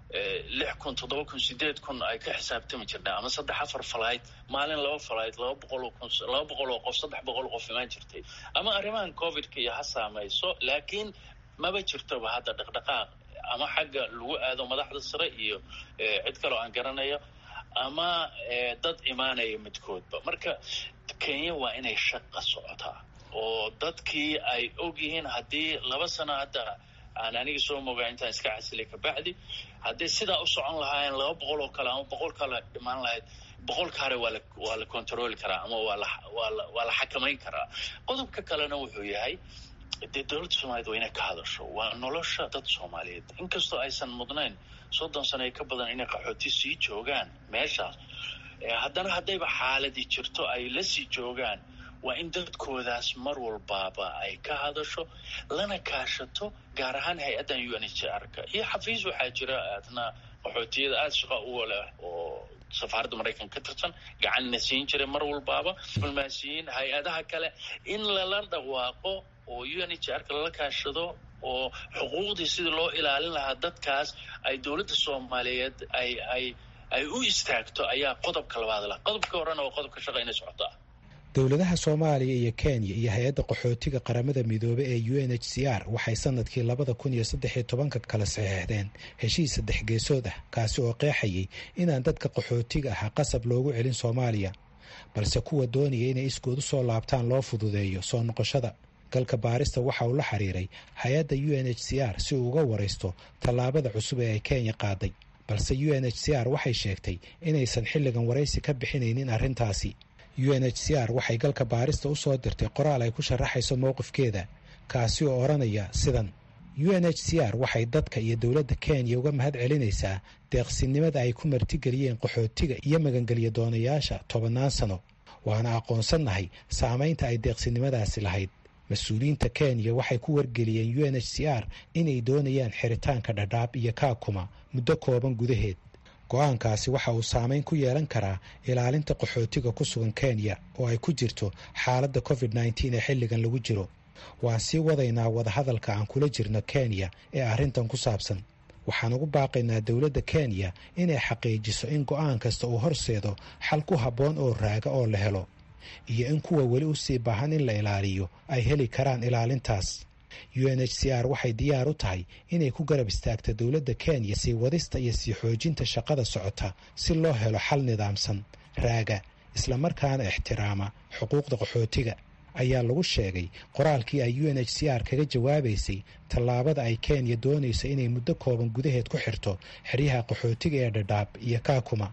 lix kun toddoba kun sideed kun ay ka xisaabtami jirnay ama saddex afar falayd maalin laba falayd laba boqol oo kun laba boqol oo qof saddex boqol oo qof imaan jirtay ama arrimahan covidka iyo ha saamayso laakiin maba jirtoba hadda dhaqdhaqaaq ama xagga lagu aado madaxda sare iyo cid kaloo aan garanayo ama dad imaanaya midkoodba marka kenya waa inay shaqa socotaa oo dadkii ay og yihiin haddii laba sano hadda aan aniga soo mogaa intaan iska casilay kabacdi haddii sidaa u socon lahaayeen laba boqol oo kale ama boqol kale dhimaan lahayd boqolka hore waa la waa la controli karaa ama waa la waa la waa la xakamayn karaa qodobka kalena wuxuu yahay dee dowladda soomaaliyed waa inay ka hadasho waa nolosha dad soomaaliyeed inkastoo aysan mudnayn soddon sano ee ka badan inay qaxooti sii joogaan meeshaas haddana haddayba xaaladii jirto ay la sii joogaan waa in dadkoodaas mar walbaaba ay ka hadasho lana kaashato gaar ahaan hay-addan u n h r ka iyo xafiis waxaa jira aadna qaxootiyada aada shaqa uga leh oo safaaradda maraykanka ka tirsan gacanna siin jiray mar walbaaba diblomaasiyiin hay-adaha kale in lala dhawaaqo oo u n h r ka lala kaashado oo xuquuqdii sidii loo ilaalin lahaa dadkaas ay dowladda soomaaliyeed ay ay ay u istaagto ayaa qodobka labaad lah qodobka horena waa qodobka shaqa inay socotaa dowladaha soomaaliya iyo kenya iyo hay-adda qaxootiga qaramada midoobe ee u n h c r waxay sanadkii labada kun iyo saddex iyo tobanka kala saxeexdeen heshiis saddex geesood ah kaasi oo qeexayay inaan dadka qaxootiga ahaa qasab loogu celin soomaaliya balse kuwa doonaya inay iskood u soo laabtaan loo fududeeyo soo noqoshada galka baarista waxa uu la xiriiray hay-adda u n h c r si uu uga waraysto tallaabada cusub ee ay kenya qaaday balse u n h c r waxay sheegtay inaysan xilligan waraysi ka bixinaynin arrintaasi u n h c r waxay galka baarista u soo dirtay qoraal ay ku sharaxayso mowqifkeeda kaasi oo odhanaya sidan u n h c r waxay dadka iyo dowladda kenya uga mahad celinaysaa deeqsinimada ay ku martigeliyeen qaxootiga iyo magangelya doonayaasha tobannaan sano waana aqoonsannahay saamaynta ay deeqsinimadaasi lahayd mas-uuliyiinta kenya waxay ku wargeliyeen u n h c r inay doonayaan xiritaanka dhadhaab iyo kaakuma muddo kooban gudaheed go-aankaasi waxa uu saameyn ku yeelan karaa ilaalinta qaxootiga ku sugan kenya oo ay ku jirto xaaladda covid nneteen ee xilligan lagu jiro waan sii wadaynaa wadahadalka aan kula jirno kenya ee arrintan ku saabsan waxaan ugu baaqaynaa dowladda kenya inay xaqiijiso in go-aan kasta uu horseedo xal ku habboon oo raaga oo la helo iyo in kuwa weli u sii baahan in la ilaaliyo ay heli karaan ilaalintaas u n h c r waxay diyaar u tahay inay ku garab istaagto dowladda kenya sii wadista iyo sii xoojinta shaqada socota si loo helo xal nidaamsan raaga islamarkaana ixtiraama xuquuqda qaxootiga ayaa lagu sheegay qoraalkii ay u n h c r kaga jawaabaysay tallaabada ay kenya doonayso inay muddo kooban gudaheed ku xirto xeryaha qaxootiga ee dhadhaab iyo kaakuma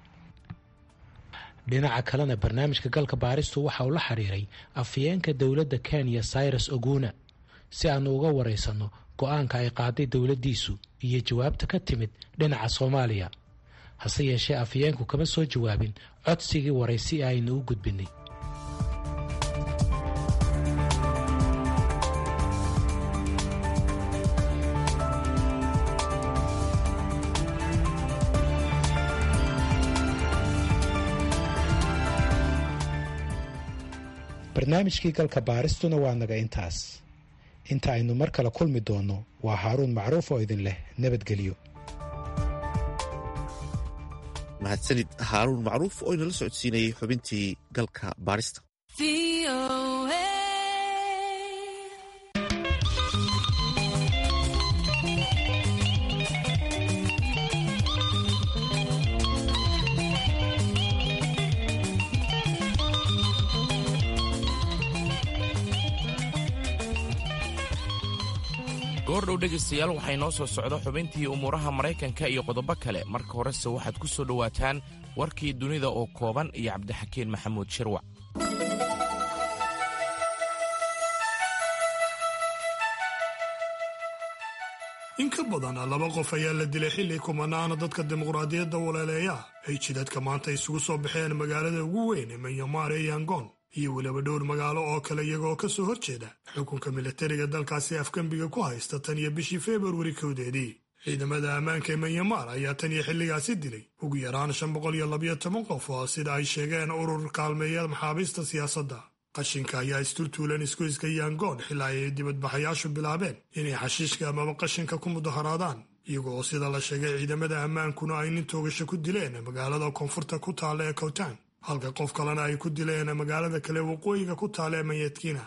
dhinaca kalena barnaamijka galka baaristu waxa uu la xiriiray afyeenka dowladda kenya cyrus oguna si aanu uga waraysanno go-aanka ay qaaday dowladdiisu iyo jawaabta ka timid dhinaca soomaaliya hase yeeshee afyeenku kama soo jawaabin codsigii waraysi aynu u gudbinay barnaamijkii galka baaristuna waa naga intaas inta aynu mar kale kulmi doonno waa haaruun macruuf oo idin leh nabadgelyo mahadsanid haaruun macruuf oo inala socodsiinayay xubintii galka baarista goordhow dhegaystayaal waxay noo soo socda xubintii umuuraha maraykanka iyo qodobo kale marka horese waxaad ku soo dhowaataan warkii dunida oo kooban iyo cabdixakiin maxamuud shirwac in ka badan laba qof ayaa la dilay xilli kumanaana dadka dimuqraadiyadda waleeleeya ay jidadka maanta isugu soo baxeen magaalada ugu weyn ee manyamaar ee yangon iyo weliba dhowr magaalo oo kale iyagoo ka soo horjeeda xukunka militariga dalkaasi afgembiga ku haysta tan iyo bishii februari kowdeedii ciidamada ammaanka ee manyamaar ayaa tan iyo xilligaasi dilay ugu yaraan shan boqol iyo labayo toban qof oo sida ay sheegeen urur kaalmeeya maxaabiista siyaasadda qashinka ayaa isturtuulan isgoyska yangoon xilaa ay dibadbaxayaashu bilaabeen inay xashiishka amaba qashinka ku mudaharaadaan iyago oo sida la sheegay ciidamada ammaankuna ay nin toogasho ku dileen magaalada koonfurta ku taalla ee kowtaan halka qof kalena ay ku dileen magaalada kale waqooyiga ku taalla ee mayadkiina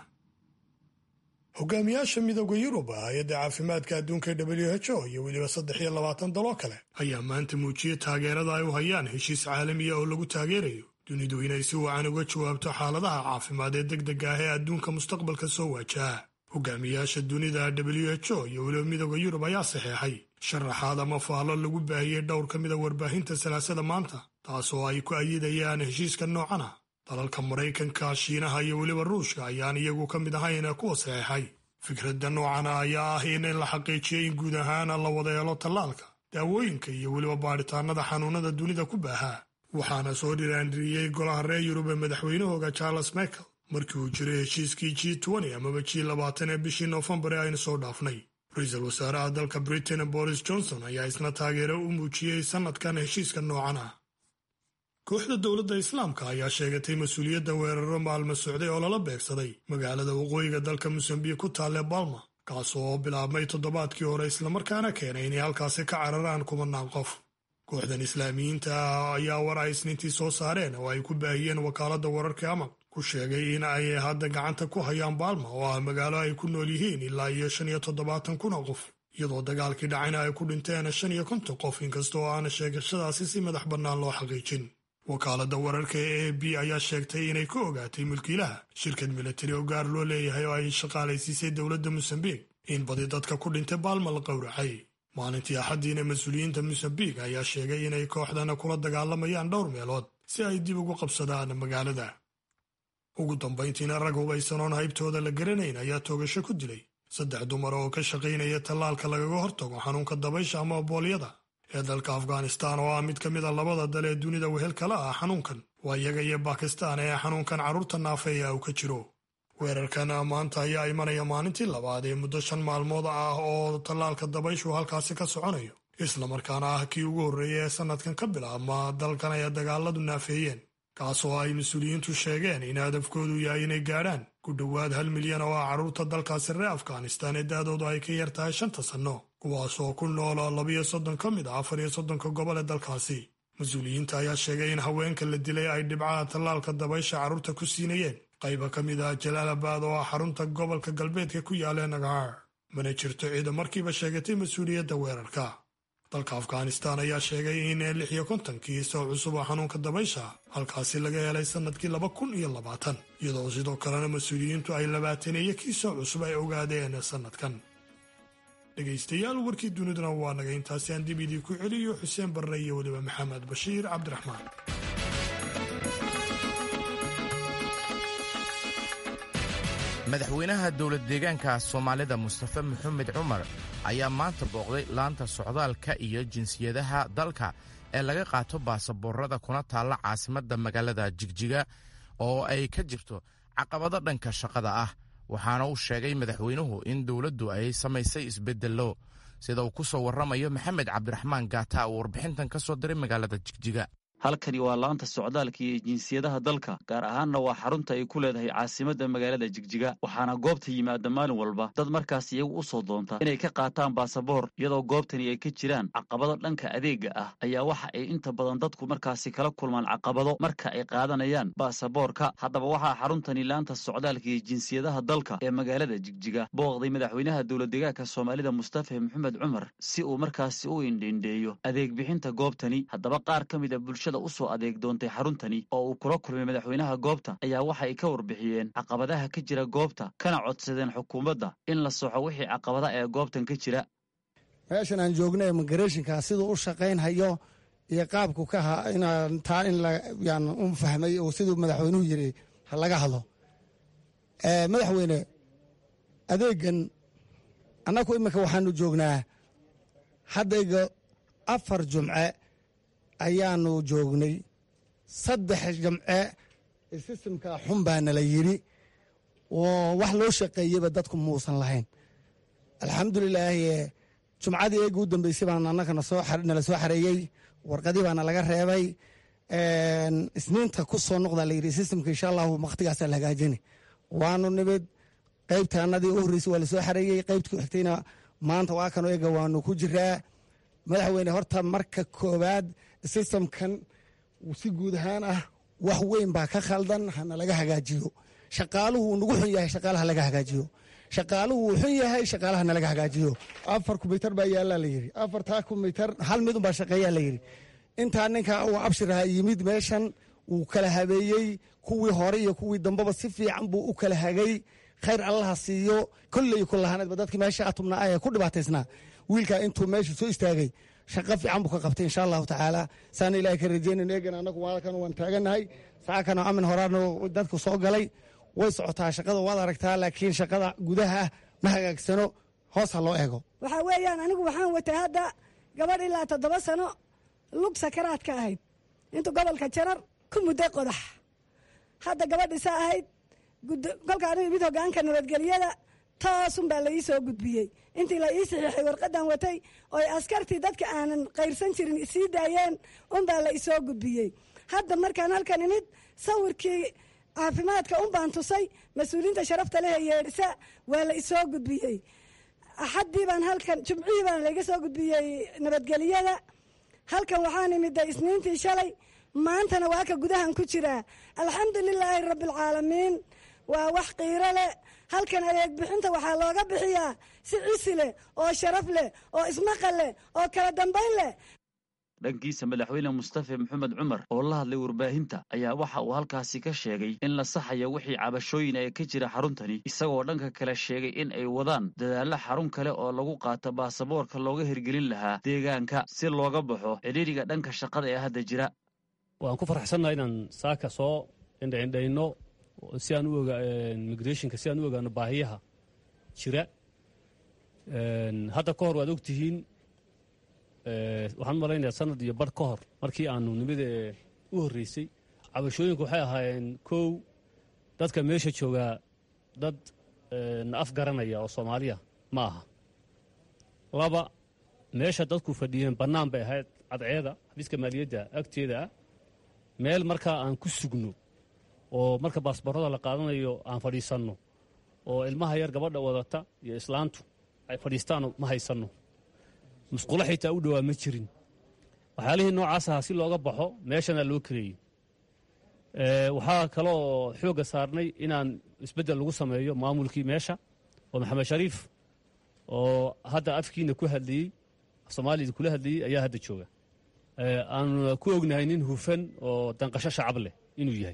hogaamiyaasha midooda yurub hay-adda caafimaadka adduunka w h o iyo weliba saddex iyo labaatan daloo kale ayaa maanta muujiyey taageerada ay u hayaan heshiis caalamiya oo lagu taageerayo dunidu inay si wacan uga jawaabto xaaladaha caafimaad ee deg deg ah ee adduunka mustaqbalka soo waajaha hogaamiyaasha dunida w h o iyo weliba midooda yurub ayaa saxeexay sharaxaad ama faallo lagu baahiyey dhowr ka mida warbaahinta salaasada maanta taasoo ay ku ayidayaan heshiiska noocan ah dalalka maraykanka shiinaha iyo weliba ruushka ayaan iyagu ka mid ahayn kuwa saxeexay fikradda noocana ayaa ah in la xaqiijiyey in guud ahaan la wada helo tallaalka daawooyinka iyo weliba baadhitaanada xanuunada dunida ku baahaa waxaana soo dhiraandhiriyey golaha reer yurub ee madaxweynahooga charles michael markii uu jiray heshiiskii g amaba g labaatan ee bishii noofembar ee aynu soo dhaafnay ra-iisul wasaaraha dalka britain boris johnson ayaa isna taageero u muujiyey sannadkan heshiiska noocan ah kooxda dowladda islaamka ayaa sheegatay mas-uuliyadda weeraro maalmo socday oo lala beegsaday magaalada waqooyiga dalka mosambiik ku taalle balma kaas oo bilaabmay toddobaadkii hore islamarkaana keenay inay halkaasi ka cararaan kumanaan qof kooxdan islaamiyiinta ah ayaa war ay isniintii soo saareen oo ay ku baahiyeen wakaaladda wararka amag ku sheegay in ay hadda gacanta ku hayaan baalma oo ah magaalo ay ku nool yihiin ilaa iyo shan iyo toddobaatan kun oo qof iyadoo dagaalkii dhacayna ay ku dhinteen shan iyo konton qof inkasta oo aana sheegashadaasi si madax bannaan loo xaqiijin wakaaladda wararka ee a b ayaa sheegtay inay ka ogaatay mulkiilaha shirkad militari oo gaar loo leeyahay oo ay shaqaalaysiisay dowladda mosambiik in badi dadka ku dhintay baalma la qowracay maalintii axaddiina mas-uuliyiinta mosambiik ayaa sheegay inay kooxdana kula dagaalamayaan dhowr meelood si ay dib ugu qabsadaan magaalada ugu dambayntiina rag hubaysanoon haybtooda la garanayn ayaa toogasho ku dilay saddex dumar oo ka shaqaynaya tallaalka lagaga hortago xanuunka dabaysha ama boolyada ee dalka afghanistan oo ah mid ka mid a labada dal ee dunida wehel kala ah xanuunkan waa iyaga iyo bakistan ee xanuunkan carruurta naafeeya uu ka jiro weerarkan maanta ayaa imanaya maalintii labaad ee muddo shan maalmood ah oo tallaalka dabayshu halkaasi ka soconayo islamarkaana ah kii ugu horreeya ee sannadkan ka bilaabma dalkan ay dagaaladu naafeeyeen kaas oo ay mas-uuliyiintu sheegeen in hadafkoodu yahay inay gaadhaan ku dhowaad hal milyan oo ah carruurta dalkaasi reer afghanistan ee da-doodu ay ka yar tahay shanta sanno kuwaas oo ku noola labiyo soddon ka mid ah afar iyo soddonka gobol ee dalkaasi mas-uuliyiinta ayaa sheegay in haweenka la dilay ay dhibcaha tallaalka dabaysha carruurta ku siinayeen qayba ka mid ah jalaalabad oo ah xarunta gobolka galbeedka ku yaala nagaar mana jirto ciida markiiba sheegatay mas-uuliyadda weerarka dalka afghanistan ayaa sheegay in lix iyo kontonkii soo cusub oo xanuunka dabaysha halkaasi laga helay sannadkii laba kun iyo labaatan iyadoo sidoo kalena mas-uuliyiintu ay labaataneeyo kii soo cusub ay ogaadeen sannadkan dhegaystayaal warkii duniduna waa naga intaasi aan dib idii ku celiyo xuseen barre iyo weliba maxamed bashiir cabdiraxmaan madaxweynaha dowlad deegaanka soomaalida mustafe maxamed cumar ayaa maanta booqday laanta socdaalka iyo jinsiyadaha dalka ee laga qaato baasaboorada kuna taalla caasimadda magaalada jigjiga oo ay ka jirto caqabado dhanka shaqada ah waxaana uu sheegay madaxweynuhu in dowladdu ay samaysay isbeddello sida uu ku soo warramayo maxamed cabdiraxmaan gaata uu warbixintan ka soo diray magaalada jigjiga halkani waa laanta socdaalka iyo jinsiyadaha dalka gaar ahaanna waa xarunta ay ku leedahay caasimadda magaalada jigjiga waxaana goobta yimaada maalin walba dad markaas iyagu u soo doonta inay ka qaataan baasaboor iyadoo goobtani ay ka jiraan caqabado dhanka adeega ah ayaa waxa ay inta badan dadku markaasi kala kulmaan caqabado marka ay qaadanayaan baasaboorka haddaba waxaa xaruntani laanta socdaalka iyo jinsiyadaha dalka ee magaalada jigjiga booqday madaxweynaha dowladdegaanka soomaalida mustafa maxamed cumar si uu markaasi u indhiindheeyo adeeg bixinta goobtani haddaba qaar ka mid a bulshada usoo adeeg doontay xaruntani oo uu kula kulmay madaxweynaha goobta ayaa waxa ay ka warbixiyeen caqabadaha ka jira goobta kana codsadeen xukuumadda in la soxo wixii caqabada ee goobtan ka jira meeshan aan joogna immigrationka siduu u shaqaynhayo iyo qaabku ka ha inaan taa in yan u fahmay oo siduu madaxweynuhu yiri ha laga hadlo madaxweyne adeegan annagu iminka waxaanu joognaa haddayga afar jumce ayaanu joognay saddex jamce sistamka xun baa nala yidhi oo wax loo shaqeeyeyba dadku muusan lahayn alxamdulilaahi jumcadii eega u dambeysay baan annaka nala soo xareeyey warqadii baana laga reebay isniinta ku soo noqdaa layidhi sistamka insha allahu wakhtigaasaa la hagaajini waanu nimid qaybta annadii u horreysay waa lasoo xareeyey qaybta ku xigtayna maanta waa kanu eega waanu ku jiraa madaxweyne horta marka koowaad sistamkan si guud ahaan ah wax weyn baa ka khaldan hana laga hagaajiyo shaqaaluhu wuu nagu xun yahay shaqaalaha laga hagaajiyo shaqaaluhu wuu xun yahay shaqaalaha nalaga hagaajiyo afar kumitar baa yaallaa layidhi afartaa kumitar hal midun baa shaqeeyaa layidhi intaa ninka uu abshiraha yimid meeshan wuu kala habeeyey kuwii hore iyo kuwii dambeba si fiican buu u kala hagay khayr allaha siiyo kolley kulahaneedba dadkii meesha atumna ah ee ku dhibaataysnaa wiilkaa intuu meesha soo istaagay shaqo fiican buu ka qabtay insha allahu tacaala saana ilahay ka rajeynayno eegan anagu waalkan waan taagannahay saakana amin horaana dadku soo galay way socotaa shaqada waad aragtaa laakiin shaqada gudaha ma hagaagsano hoos ha loo eego waxaa weeyaan anigu waxaan watay hadda gabadh ilaa toddoba sano lug sakaraadka ahayd intuu gobolka jarar ku mudday qodax hadda gabadhisa ahayd kolka anigu imid hogaanka nabadgelyada toosun baa la ii soo gudbiyey intii la ii saxiixay warqadan watay ooy askartii dadka aanan qayrsan jirin isii daayeen unbaa la isoo gudbiyey hadda markaan halkan imid sawirkii caafimaadka un baan tusay mas-uuliyiinta sharafta leh ee yeedhisa waa la isoo gudbiyey axaddii baan halkan jumcihii baan laiga soo gudbiyey nabadgelyada halkan waxaan imiday isniintii shalay maantana waa ka gudahan ku jiraa alxamdu lilaahi rabbialcaalamiin waa wax qiiro leh halkan adeeg bixinta waxaa looga bixiyaa si cisi leh oo sharaf leh oo ismaqal leh oo kala dambayn leh dhankiisa madaxweyne mustafa maxamed cumar oo la hadlay warbaahinta ayaa waxa uu halkaasi ka sheegay in la saxayo wixii cabashooyin ee ka jira xaruntani isagoo dhanka kale sheegay in ay wadaan dadaallo xarun kale oo lagu qaato baasaboorka looga hirgelin lahaa deegaanka si looga baxo cidhiiriga dhanka shaqada ee hadda jira waan ku farxsannaha inaan saaka soo indhaindhayno si aan u oga migrationka si aan u ogaano baahiyaha jira hadda ka hor waad ogtihiin waxaan u malaynayaa sanad iyo bar ka hor markii aanu nimida u horreysay cabashooyinku waxay ahaayeen kow dadka meesha joogaa dad na af garanaya oo soomaaliya ma aha laba meesha dadku fadhiyeen bannaan bay ahayd cadceeda xafiiska maaliyadda agteeda ah meel markaa aan ku sugno oo marka baasboorada la qaadanayo aan fadhiisanno oo ilmaha yar gabadha wadata iyo islaantu ay fadhiistaan ma haysanno musqulo xitaa u dhowaa ma jirin waxyaalihii noocaas ahaa si looga baxo meeshana loo kareeyey waxaa kale oo xoogga saarnay inaan isbeddel lagu sameeyo maamulkii meesha oo maxamed shariif oo hadda afkiina ku hadlayey soomaalida kula hadlayey ayaa hadda jooga aanu ku ognahay nin hufan oo danqasho shacab leh inuu yahay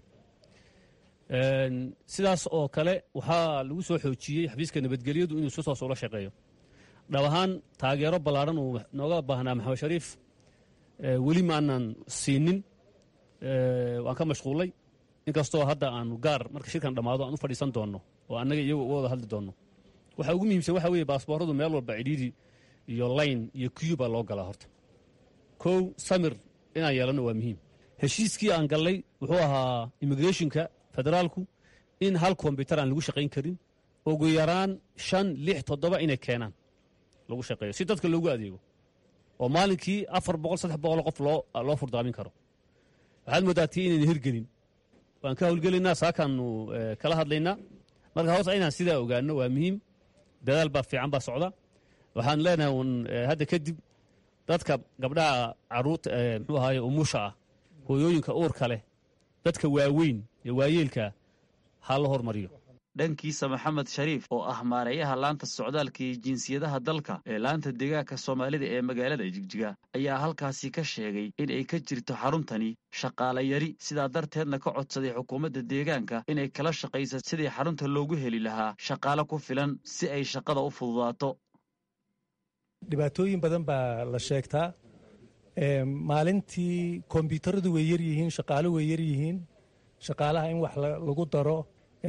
sidaas oo kale waxaa lagu soo xoojiyey xafiiska nabadgelyadu inuu si toos ula shaqeeyo dhab ahaan taageero ballaadhan uu nooga baahnaa maxamed shariif weli ma aanan siinin waan ka mashquullay inkastoo hadda aanu gaar marka shirkan dhammaado aan u fadhiisan doonno oo annaga iyagu uga wada hadli doonno waxa ugu muhiimsan waxa weeye baasbooradu meel walba cidhiidhi iyo layn iyo kiyu baa loo galaa horta kow samir inaan yeelanno waa muhiim heshiiskii aan gallay wuxuu ahaa immigrationka federaalku in hal kombyutar aan lagu shaqayn karin ugu yaraan shan lix toddoba inay keenaan lagu shaqeeyo si dadka loogu adeego oo maalinkii afar boqol saddex boqol qof loo loo furdaamin karo waxaad mooddaa tii inayna hirgelin waan ka howlgelaynaa saakaannu kala hadlaynaa marka hoos inaan sidaa ogaano waa muhiim dadaal baa fiican baa socda waxaan leenahay un hadda kadib dadka gabdhaha caruurta muxuu ahaaye umusha ah hooyooyinka uurka leh dadka waaweyn iyo waayeelka ha la hormariyo dhankiisa maxamed shariif oo ah maareeyaha laanta socdaalka iyo jinsiyadaha dalka ee laanta deegaanka soomaalida ee magaalada jigjiga ayaa halkaasi ka sheegay in ay ka jirto xaruntani shaqaale yari sidaa darteedna ka codsaday xukuumadda deegaanka inay kala shaqaysa sidii xarunta loogu heli lahaa shaqaale ku filan si ay shaqada u fududaato dhibaatooyin badan baa la sheegtaa maalintii kombyuutaradu way yaryihiin shaqaalo way yaryihiin shaqaalaha in wax lagu daro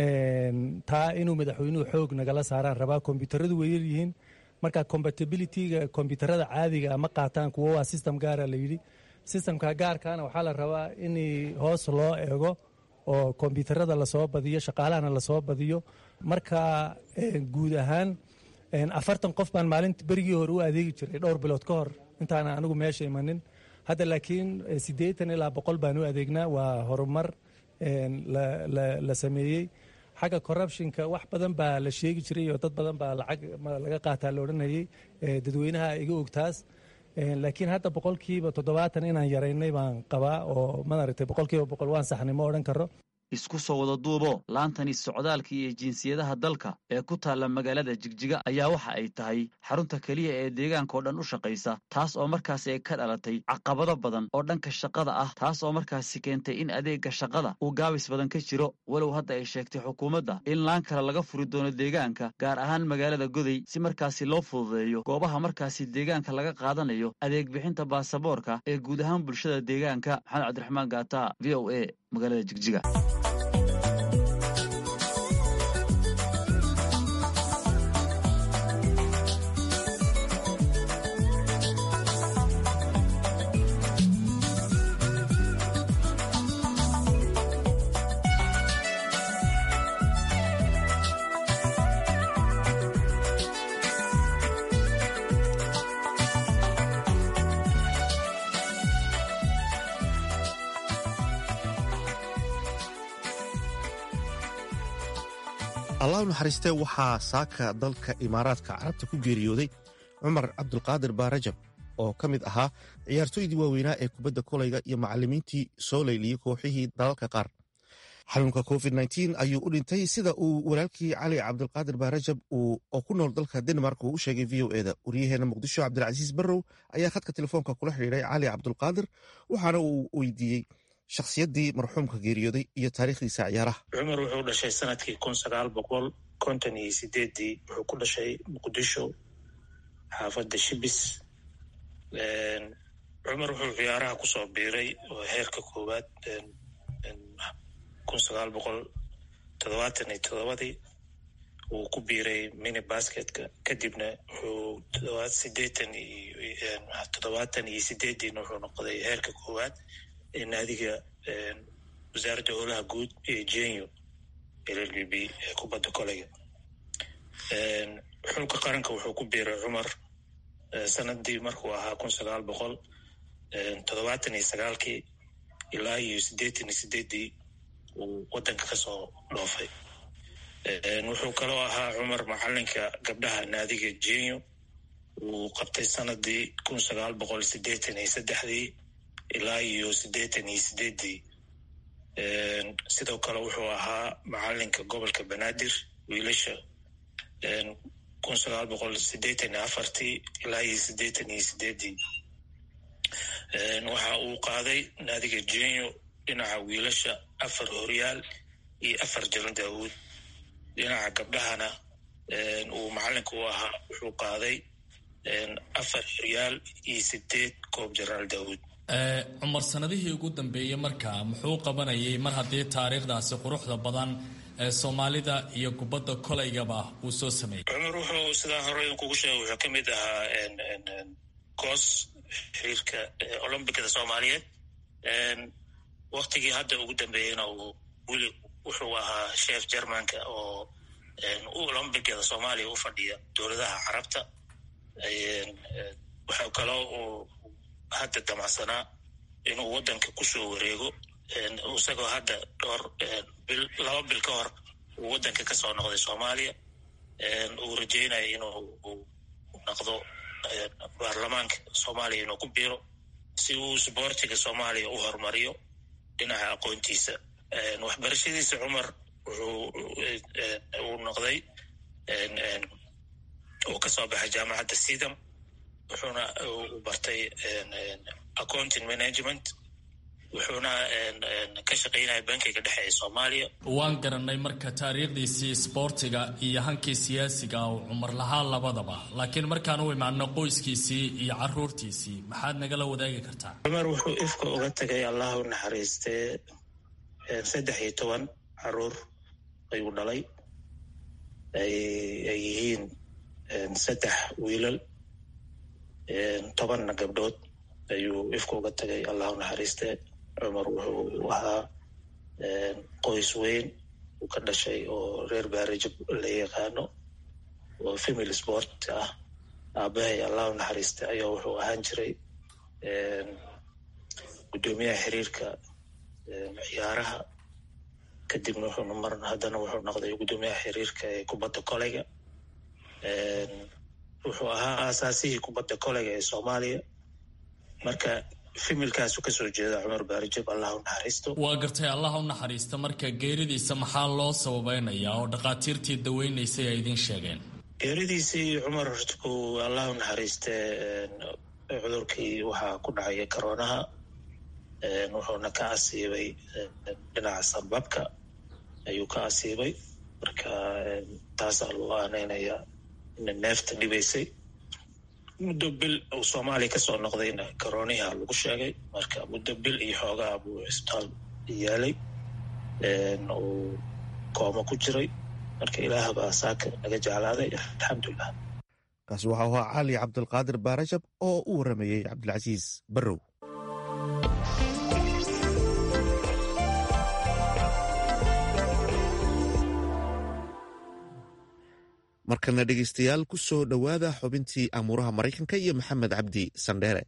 taa inuu madaxweynuhu xoog nagala saaraan rabaa kombyuutaradu way yaryihiin marka compatibilityga kombyuutarada caadiga ma qaataan kuwo waa system gaara la yidhi systemka gaarkaana waxaa la rabaa in hoos loo eego oo kombyuutarada lasoo badiyo shaqaalahana lasoo badiyo marka guud ahaan afartan qof baan maalinta berigii hore u adeegi jiray dhowr bilood ka hor intaana anigu meesha imanin hadda laakiin siddeetan ilaa boqol baan u adeegnaa waa horumar la sameeyey xagga corruptionka wax badan baa la sheegi jiray oo dad badan baa lacag laga qaataa la odhanayay dadweynaha iga ogtaas laakiin hadda boqolkiiba toddobaatan inaan yaraynay baan qabaa oo maaragtay boqolkiiba boqol waan saxnay ma odhan karo isku soo wada duubo laantani socdaalka iyo jinsiyadaha dalka ee ku taalla magaalada jigjiga ayaa waxa ay tahay xarunta keliya ee deegaankao dhan u shaqaysa taas oo markaasi ay ka dhalatay caqabado badan oo dhanka shaqada ah taas oo markaasi keentay in adeegga shaqada uu gaabis badan ka jiro walow hadda ay sheegtay xukuumadda in laan kale laga furi doono deegaanka gaar ahaan magaalada goday si markaasi loo fududeeyo goobaha markaasi deegaanka laga qaadanayo adeeg bixinta baasaboorka ee guud ahaan bulshada deegaanka maxamed cabdiraxmaan gaata v o a magaalada jigjiga allah u naxariistee waxaa saaka dalka imaaraadka carabta ku geeriyooday cumar cabdulqaadir baarajab oo ka mid ahaa ciyaartooydii waaweynaa ee kubadda kolayga iyo macallimiintii soo layliyey kooxihii dalalka qaar xanuunka covid ayuu u dhintay sida uu walaalkii cali cabdulqaadir baarajab oo ku nool dalka denmark uu u sheegay v o eda waryaheena muqdisho cabdilcasiis barrow ayaa khadka telefoonka kula xidhiidhay cali cabdulqaadir waxaana uu weydiiyey shakhsiyaddii marxuumka geeriyooday iyo taariikhdiisa ciyaaraha cumar wuxuu dhashay sanadkii kun sagaal boqol konton iyo sideeddii wuxuu ku dhashay muqdisho xaafadda shibis cumar wuxuu ciyaaraha kusoo biiray oo heerka koowaad kun sagaal boqol toddobaatan iyo toddobadii uu ku biiray mini basketka kadibna wuxuu todobaad sideetan iyo toddobaatan iyo sideeddiina wuxuu noqday heerka koowaad ee naadiga wasaaradda howlaha guud ee jenyo l l b b ee kubadda koleyga xulka qaranka wuxuu ku biiray cumar sanadii markuu ahaa kun sagaal boqol toddobaatan iyo sagaalkii ilaa iyo siddeetan iyo sideeddii uu waddanka kasoo dhoofay wuxuu kaloo ahaa cumar macalinka gabdhaha naadiga jenyo uu qabtay sanadii kun sagaal boqol siddeetan iyo saddexdii ilaa iyo siddeetan iyo sideeddii sidoo kale wuxuu ahaa macalinka gobolka banaadir wiilasha kun sagaal boqol siddeetan iyo afartii ilaa iyo siddeetan iyo sideeddii waxa uu qaaday naadiga jenyo dhinaca wiilasha afar horyaal iyo afar jaran daawuud dhinaca gabdhahana uu macalinka u ahaa wuxuu qaaday afar horyaal iyo sideed koob jenaraal daawuud cumar sanadihii ugu dambeeyey marka muxuu qabanayay mar haddii taariikhdaasi quruxda badan ee soomaalida iyo kubadda kolaygaba uu soo sameeyey cumar wuxuu sidaa hore kugu sheegay wuxuu ka mid ahaa koos xiriirka olombikada soomaaliyeed waktigii hadda ugu dambeeyeyna uu weli wuxuu ahaa sheef jermanka oo olombikada soomaaliya u fadhiya dowladaha carabta waxaa kaloo uu hadda damacsanaa inuu waddanka kusoo wareego isagoo hadda dhowr bil laba bil ka hor uu waddanka ka soo noqday soomaaliya uu rajeynayo inuu noqdo baarlamaanka soomaaliya inuu ku biiro si uu sboortiga soomaaliya u horumariyo dhinaca aqoontiisa waxbarashadiisa cumar wuxuu uu noqday uu ka soo baxay jaamacadda sidam wuxuuna u bartay accounting management wuxuuna ka shaqaynaya bankiga dhexe ee soomaaliya waan garanay marka taariikhdiisii isboortiga iyo hankii siyaasiga uu cumar lahaa labadaba laakiin markaan u imaano qoyskiisii iyo caruurtiisii maxaad nagala wadaagi kartaa cumar wuxuu ifka uga tegay allah u naxariistee saddex iyo toban caruur ayuu dhalay ay yihiin saddex wiilal tobanna gabdhood ayuu ifka uga tegay allah u naxariistee cumar wuxuu ahaa qoys weyn uu ka dhashay oo reer baarajab la yaqaano oo family sport ah aabahay allah u naxariistay ayaa wuxuu ahaan jiray guddoomiyaha xiriirka ciyaaraha kadibna wuxuuna mar haddana wuxuu noqday guddoomiyaha xiriirka ee kubadda koleyga wuxuu ahaa aasaasihii kubadda koleyga ee soomaaliya marka fimilkaasu kasoo jeeda cumar baarijab allah u naxariisto waa gartay allah u naxariista marka geeridiisa maxaa loo sababeynayaa oo dhakhaatiirtii daweynaysay ay idiin sheegeen geeridiisii cumar hortku allah u naxariiste cudurkii waxaa ku dhacaya karoonaha wuxuuna ka asiibay dhinaca sababka ayuu ka asiibay marka taasaa loo aaneynayaa ina neefta dhibaysay muddo bil uu soomaaliya kasoo noqdayna karooniha lagu sheegay marka muddo bil iyo xoogaa buu cisbitaal yaalay uu kooma ku jiray marka ilaah baa saaka naga jeclaaday alxamdulilah kaasi waxau ahaa cali cabdulqaadir baarajab oo u waramayey cabdilcasiis barrow markana dhegeystayaal ku soo dhowaada xubintii amuuraha maraykanka iyo maxamed cabdi sandheere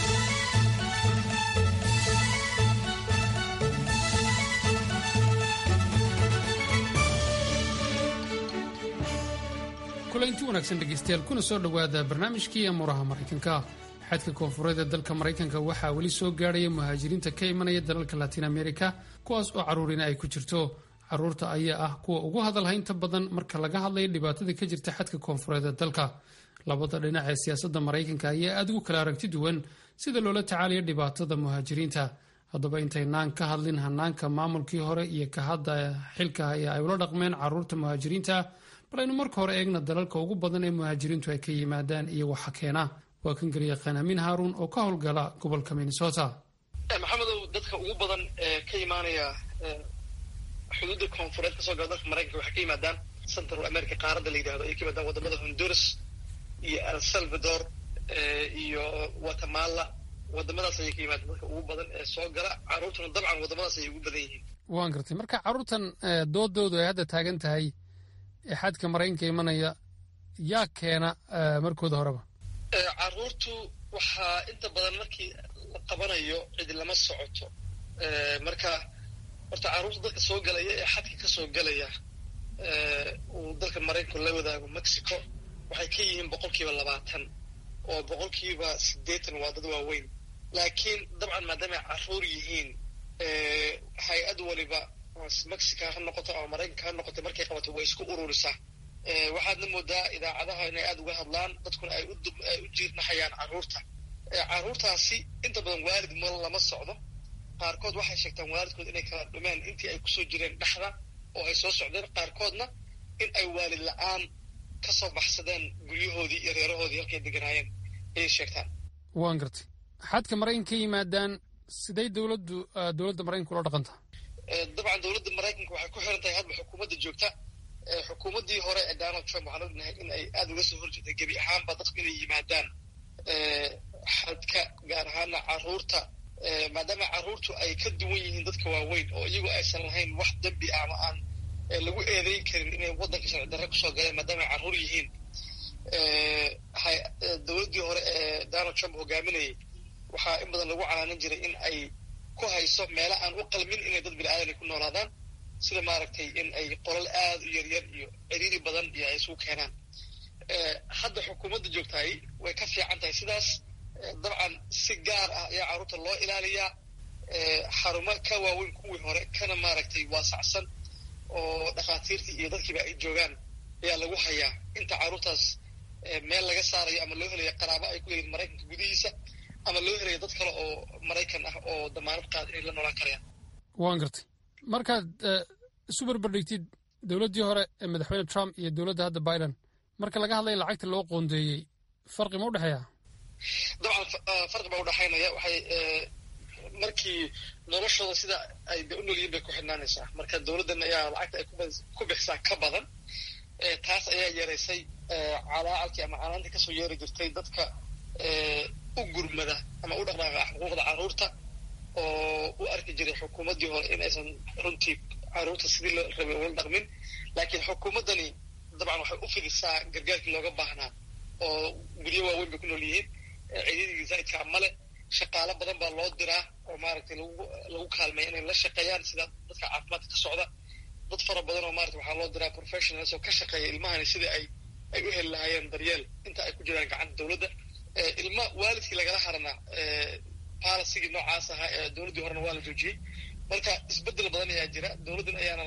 kulanti wanaagsan dhegeystayaal kuna soo dhowaada barnaamijkii amuuraha maraykanka xadka koonfureed ee dalka maraykanka waxaa weli soo gaadhaya muhaajiriinta ka imanaya dalalka latiin america kuwaas oo carruurina ay ku jirto carruurta ayaa ah kuwa ugu hadalhaynta badan marka laga hadlayo dhibaatada ka jirta xadka koonfureed ee dalka labada dhinac ee siyaasadda maraykanka ayaa aad ugu kala aragti duwan sida loola tacaalayo dhibaatada muhaajiriinta haddaba intaynaan ka hadlin hanaanka maamulkii hore iyo ka hadda xilka ayaa ay ula dhaqmeen carruurta muhaajiriinta bal aynu marka hore eegna dalalka ugu badan ee muhaajiriintu ay ka yimaadaan iyo waxa keena waa kan garyaqaan amiin haaruun oo ka howlgala gobolka minnesota maxamedow dadka ugu badan ee ka imaanaya xuduudda koonfureed kasoo gala dalka maraykanka waxay ka yimaadaan central america qaaradda la yidhahdo ay ka yimaadaan wadamada honduras iyo el salvador iyo guatemala wadamadaas ayay ka yimaadaan dadka ugu badan ee soo gala carruurtuna dabcan wadamadaas ayay ugu badan yihiin waan gartay marka carruurtan doodoodu ay hadda taagan tahay ee xadka maraykanka imanaya yaa keena markooda horeba carruurtu waxaa inta badan markii la qabanayo cidi lama socoto marka horta carruurta dadka soo galaya ee xadka ka soo galaya uu dalka maraykanku la wadaago mexico waxay ka yihiin boqol kiiba labaatan oo boqol kiiba siddeetan waa dad waaweyn laakiin dabcan maadaamay carruur yihiin hay-ad waliba mexica ha noqoto ama maraykanka ha noqoto markay qabato way isku ururisaa waxaadna moodaa idaacadaha inay aada uga hadlaan dadkuna ay ay u jiirnaxayaan carruurta carruurtaasi inta badan waalid ma lama socdo qaarkood waxay sheegtaan waalidkood inay kala dhumeen intii ay kusoo jireen dhexda oo ay soo socdeen qaarkoodna in ay waalid la-aan ka soo baxsadeen guryahoodii iyo reerahoodii halkay deganaayeen ayay sheegtaan waan gartay xadka maraykanka ka yimaadaan siday dowladdu dowladda maraykanka ula dhaqantaa dabcan dowladda maraykanka waxay ku xiran tahay hadba xukuumadda joogta xukuumaddii hore ee donald trump waxaan ognahay in ay aada uga soo horjeeday gebi ahaanba dadku inay yimaadaan xadka gaar ahaana carruurta maadaama carruurtu ay ka duwan yihiin dadka waaweyn oo iyagu aysan lahayn wax dembi ah ama aan lagu eedeyn karin inay waddanka sharci darre kusoo galeen maadaama ay carruur yihiin dowladdii hore ee donald trump hogaaminayay waxaa in badan lagu calaanin jiray in ay ku hayso meelo aan u qalmin inay dad bini aadan ay ku noolaadaan sida maaragtay in ay qolal aada u yaryar iyo ciriiri badan iyo ay isugu keenaan hadda xukuumadda joogtahay way ka fiican tahay sidaas dabcan si gaar ah ayaa carruurta loo ilaaliyaa xarumo ka waaweyn kuwii hore kana maaragtay waasacsan oo dhakhaatiirtii iyo dadkiiba ay joogaan ayaa lagu hayaa inta carruurtaas meel laga saarayo ama loo helayo qaraabo ay ku leeyihin maraykanka gudihiisa ama loo helayo dad kale oo maraykan ah oo damaanad qaad inay la noolaan karayaan waan gartay markaad isu barbardhigtid dowladdii hore ee madaxweyne trump iyo dowladda hadda biden marka laga hadlaya lacagta loo qoondeeyey farqi ma u dhexeeya dabcan farqi baa udhexaynaya waxay markii noloshooda sida ay de u noolyihin bay ku xidhnaanaysaa marka dowladdan ayaa lacagta ay ku bixisaa ka badan taas ayaa yeeraysay calaacalkii ama canaantii kasoo yeeri jirtay dadka u gurmada ama u dhaqdhaaqa xuquuqda carruurta oo u arki jiray xukuumaddii hore in aysan runtii carruurta sidii la rabay ula dhaqmin laakiin xukuumaddani dabcan waxay u fidisaa gargaarkii looga baahnaa oo guryo waaweyn bay ku nool yihiin ciidadii zaa'idkaa male shaqaalo badan baa loo diraa oo maaragtay lagu lagu kaalmaya inay la shaqeeyaan sida dadka caafimaadka ka socda dad fara badan oo maarata waxaa loo diraa professionals oo ka shaqeeya ilmahani sidai ay ay u heli lahaayeen daryeel inta ay ku jiraan gacanta dowladda ilma waalidkii lagala harana polisigii noocaas ahaa ee dowladdii horena waa la joojiyey marka isbeddel badan ayaa jira dowladdan ayaana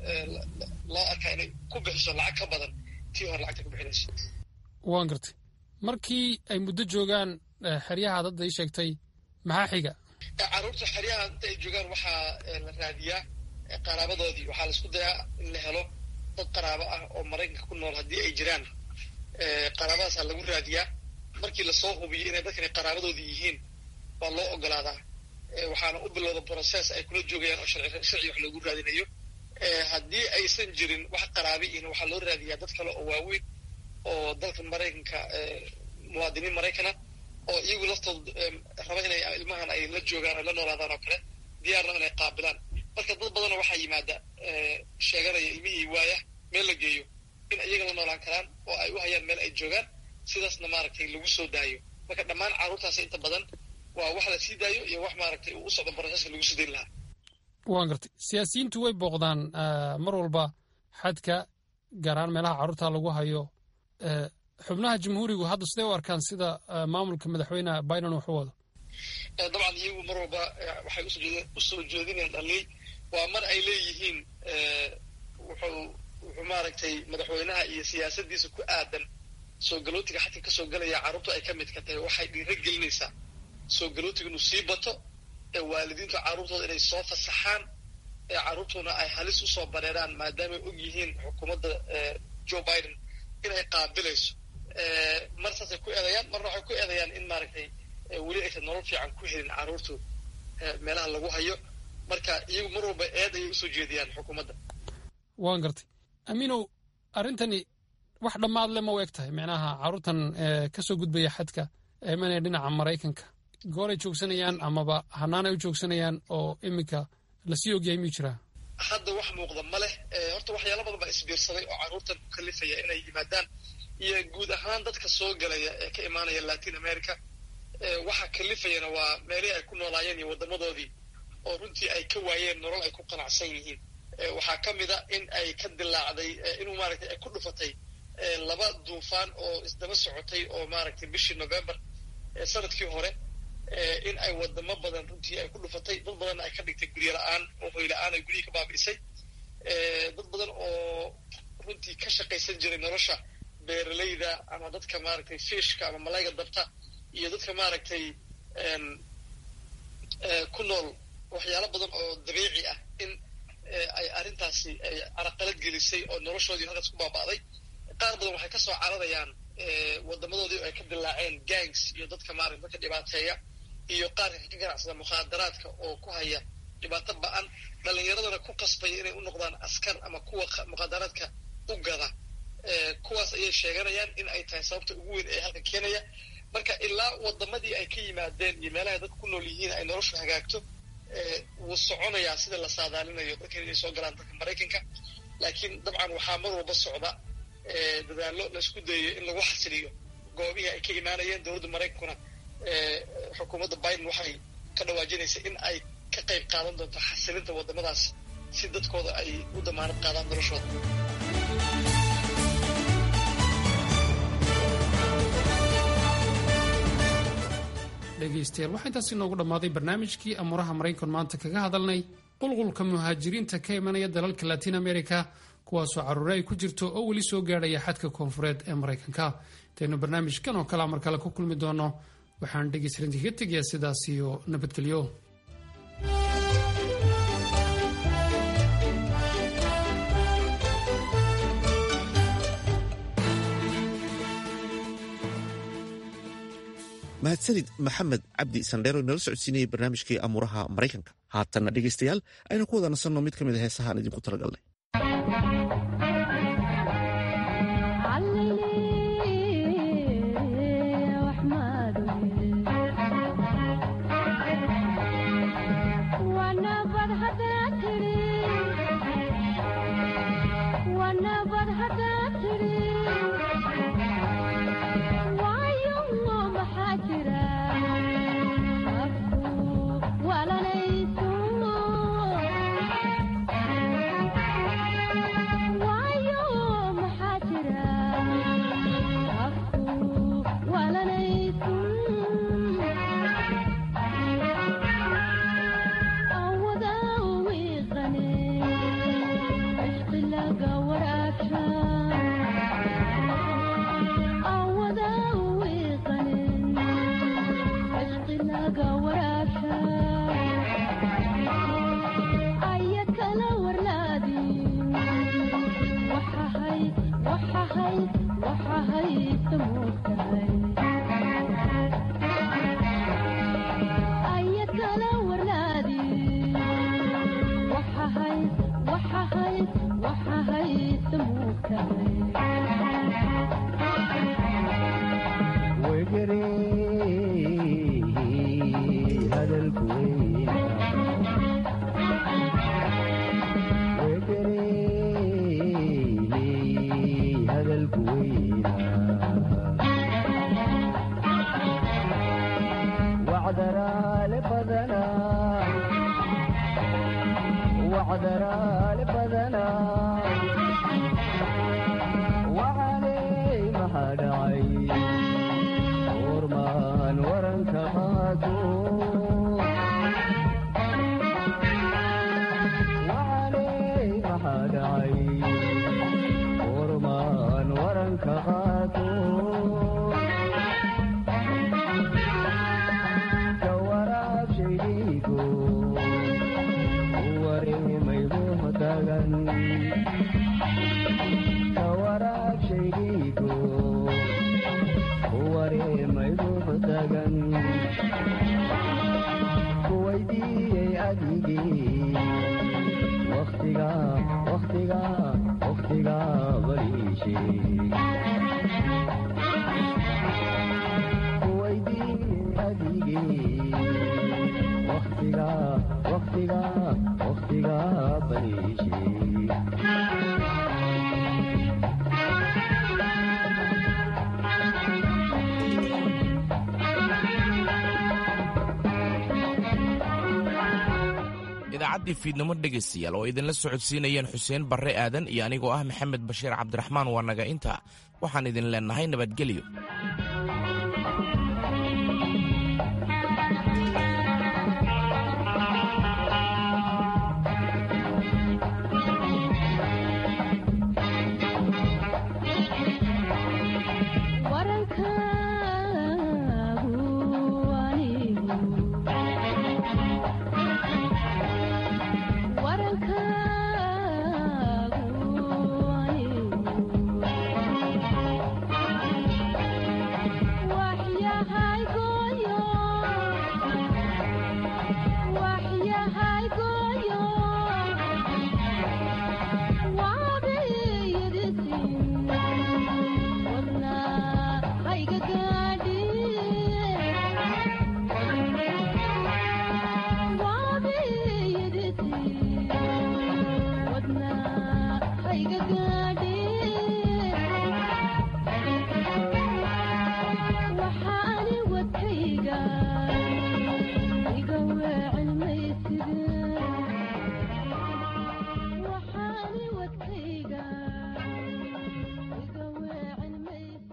loo arkaa inay ku bixiso lacag ka badan tii hore lacagta ku bixinayso waan gartay markii ay muddo joogaan xeryaha dadda ii sheegtay maxaa xiga carruurta xeryaha inta ay joogaan waxaa la raadiyaa qaraabadoodii waxaa la isku dayaa in la helo dad qaraabo ah oo maraykanka ku nool haddii ay jiraan qaraabadaasaa lagu raadiyaa markii lasoo hubiyo inay dadkani qaraabadoodii yihiin waa loo ogolaadaa waxaana u bilowda process ay kula joogayaan oo sharci wax loogu raadinayo haddii aysan jirin wax qaraabi ihna waxaa loo raadiyaa dad kale oo waaweyn oo dalka maraykanka muwaadiniin maraykana oo iyagu laftooda raba inay ilmahan ay la joogaan ay la noolaadaan oo kale diyaarna inay qaabilaan marka dad badanoo waxaa yimaada sheeganaya ilmihii waaya meel la geeyo in iyaga la noolaan karaan oo ay u hayaan meel ay joogaan sidaasna maaragtay lagu soo daayo marka dhammaan carruurtaasi inta badan waa wax la sii daayo iyo wax maaragtay uu u socdo broseska lagu sii dayn lahaa waan gartay siyaasiyiintu way booqdaan mar walba xadka gaar ahaan meelaha carruurta lagu hayo xubnaha jamhuurigu hadda siday u arkaan sida maamulka madaxweyne biden wax u wado dabcan iyagu mar walba waxay usoo jeedinayaan dhaliil waa mar ay leeyihiin wuxuu wuxuu maaragtay madaxweynaha iyo siyaasaddiisa ku aadan soo galootiga xadka ka soo galaya carruurtu ay ka midka tahay waxay dhiiro gelinaysaa soo galootiga inuu sii bato ee waalidiintu carruurtooda inay soo fasaxaan ee carruurtuna ay halis usoo bareeraan maadaamay og yihiin xukuumadda joe biden inay qaabilayso mar saasay ku eedayaan marna waxay ku eedayaan in maaragtay weli aysan nolol fiican ku helin carruurtu meelaha lagu hayo marka iyagu mar walba eed ayay usoo jeediyaan xukuumadda waan gartay amiinow arrintani wax dhammaad le ma u eg tahay micnaha carruurtan ka soo gudbaya xadka eemanaya dhinaca maraykanka gooray joogsanayaan amaba hanaanay u joogsanayaan oo iminka lasii ogyahay miyuu jiraa hadda wax muuqda ma leh horta waxyaala badan baa isbiirsaday oo carruurtan ku kalifaya inay yimaadaan iyo guud ahaan dadka soo galaya ee ka imaanaya latin america waxa kalifayana waa meelihii ay ku noolaayeen iyo waddamadoodii oo runtii ay ka waayeen nolol ay ku qanacsan yihiin waxaa ka mid a in ay ka dilaacday inuu maaragtay ay ku dhufatay laba duufaan oo isdaba socotay oo maaragtay bishii november sanadkii hore in ay wadamo badan runtii ay ku dhufatay dad badanna ay ka dhigtay guryo la-aan oo hoy la-aan ay guryihii ka baabi'isay dad badan oo runtii ka shaqaysan jiray nolosha beeralayda ama dadka maaragtay fishka ama malayga dabta iyo dadka maaragtay ku nool waxyaalo badan oo dabiici ah in ay arrintaasi ay caraqalad gelisay oo noloshoodii halkaas ku baaba'day qaar badan waxay ka soo cararayaan wadamadoodii oo ay ka dilaaceen gangs iyo dadka maarata dadka dhibaateeya iyo qaarka ka ganacsada mukhaadaraadka oo ku haya dhibaato ba-an dhallinyaradana ku qasbaya inay u noqdaan askar ama kuwa mukhaadaraadka u gada kuwaas ayay sheeganayaan in ay tahay sababta ugu weyn ee halka keenaya marka ilaa wadamadii ay ka yimaadeen iyo meelahay dadka ku nool yihiin ay noloshu hagaagto wuu soconayaa sida la saadaalinayo dadkan inay soo galaan dalka maraykanka laakiin dabcan waxaa mar walba socda dadaallo laisku dayayo in lagu xasiliyo goobihii ay ka imaanayeen dowladda maraykankuna xukuumadda biden waxay ka dhawaajinaysa in ay ka qayb qaadan doonta xasilinta waddamadaas si dadkooda ay u damaanad qaadaan noloshooda dhegaystayaal waxaa intaas inoogu dhammaaday barnaamijkii amuuraha maraykan maanta kaga hadalnay qulqulka muhaajiriinta ka imanaya dalalka latiin america kuwaasoo caruure ay ku jirto oo weli soo gaadhaya xadka koonfureed ee maraykanka intaynu barnaamijkan oo kalea mar kale ku kulmi doono waxaan dhegaystarinti kaga tegayaa sidaas iyo nabadgelyo mahadsanid maxamed cabdi sandheero inala socodsiinayay barnaamijkii amuuraha maraykanka haatanna dhegaystayaal aynu ku wada nasanno mid ka mid a heesahaan idinku talagalnay idaacaddii fiidnimo dhegaystayaal oo idinla socodsiinayeen xuseen barre aadan iyo anigoo ah maxamed bashiir cabdiraxmaan waa naga inta waxaan idin leennahay nabadgelyo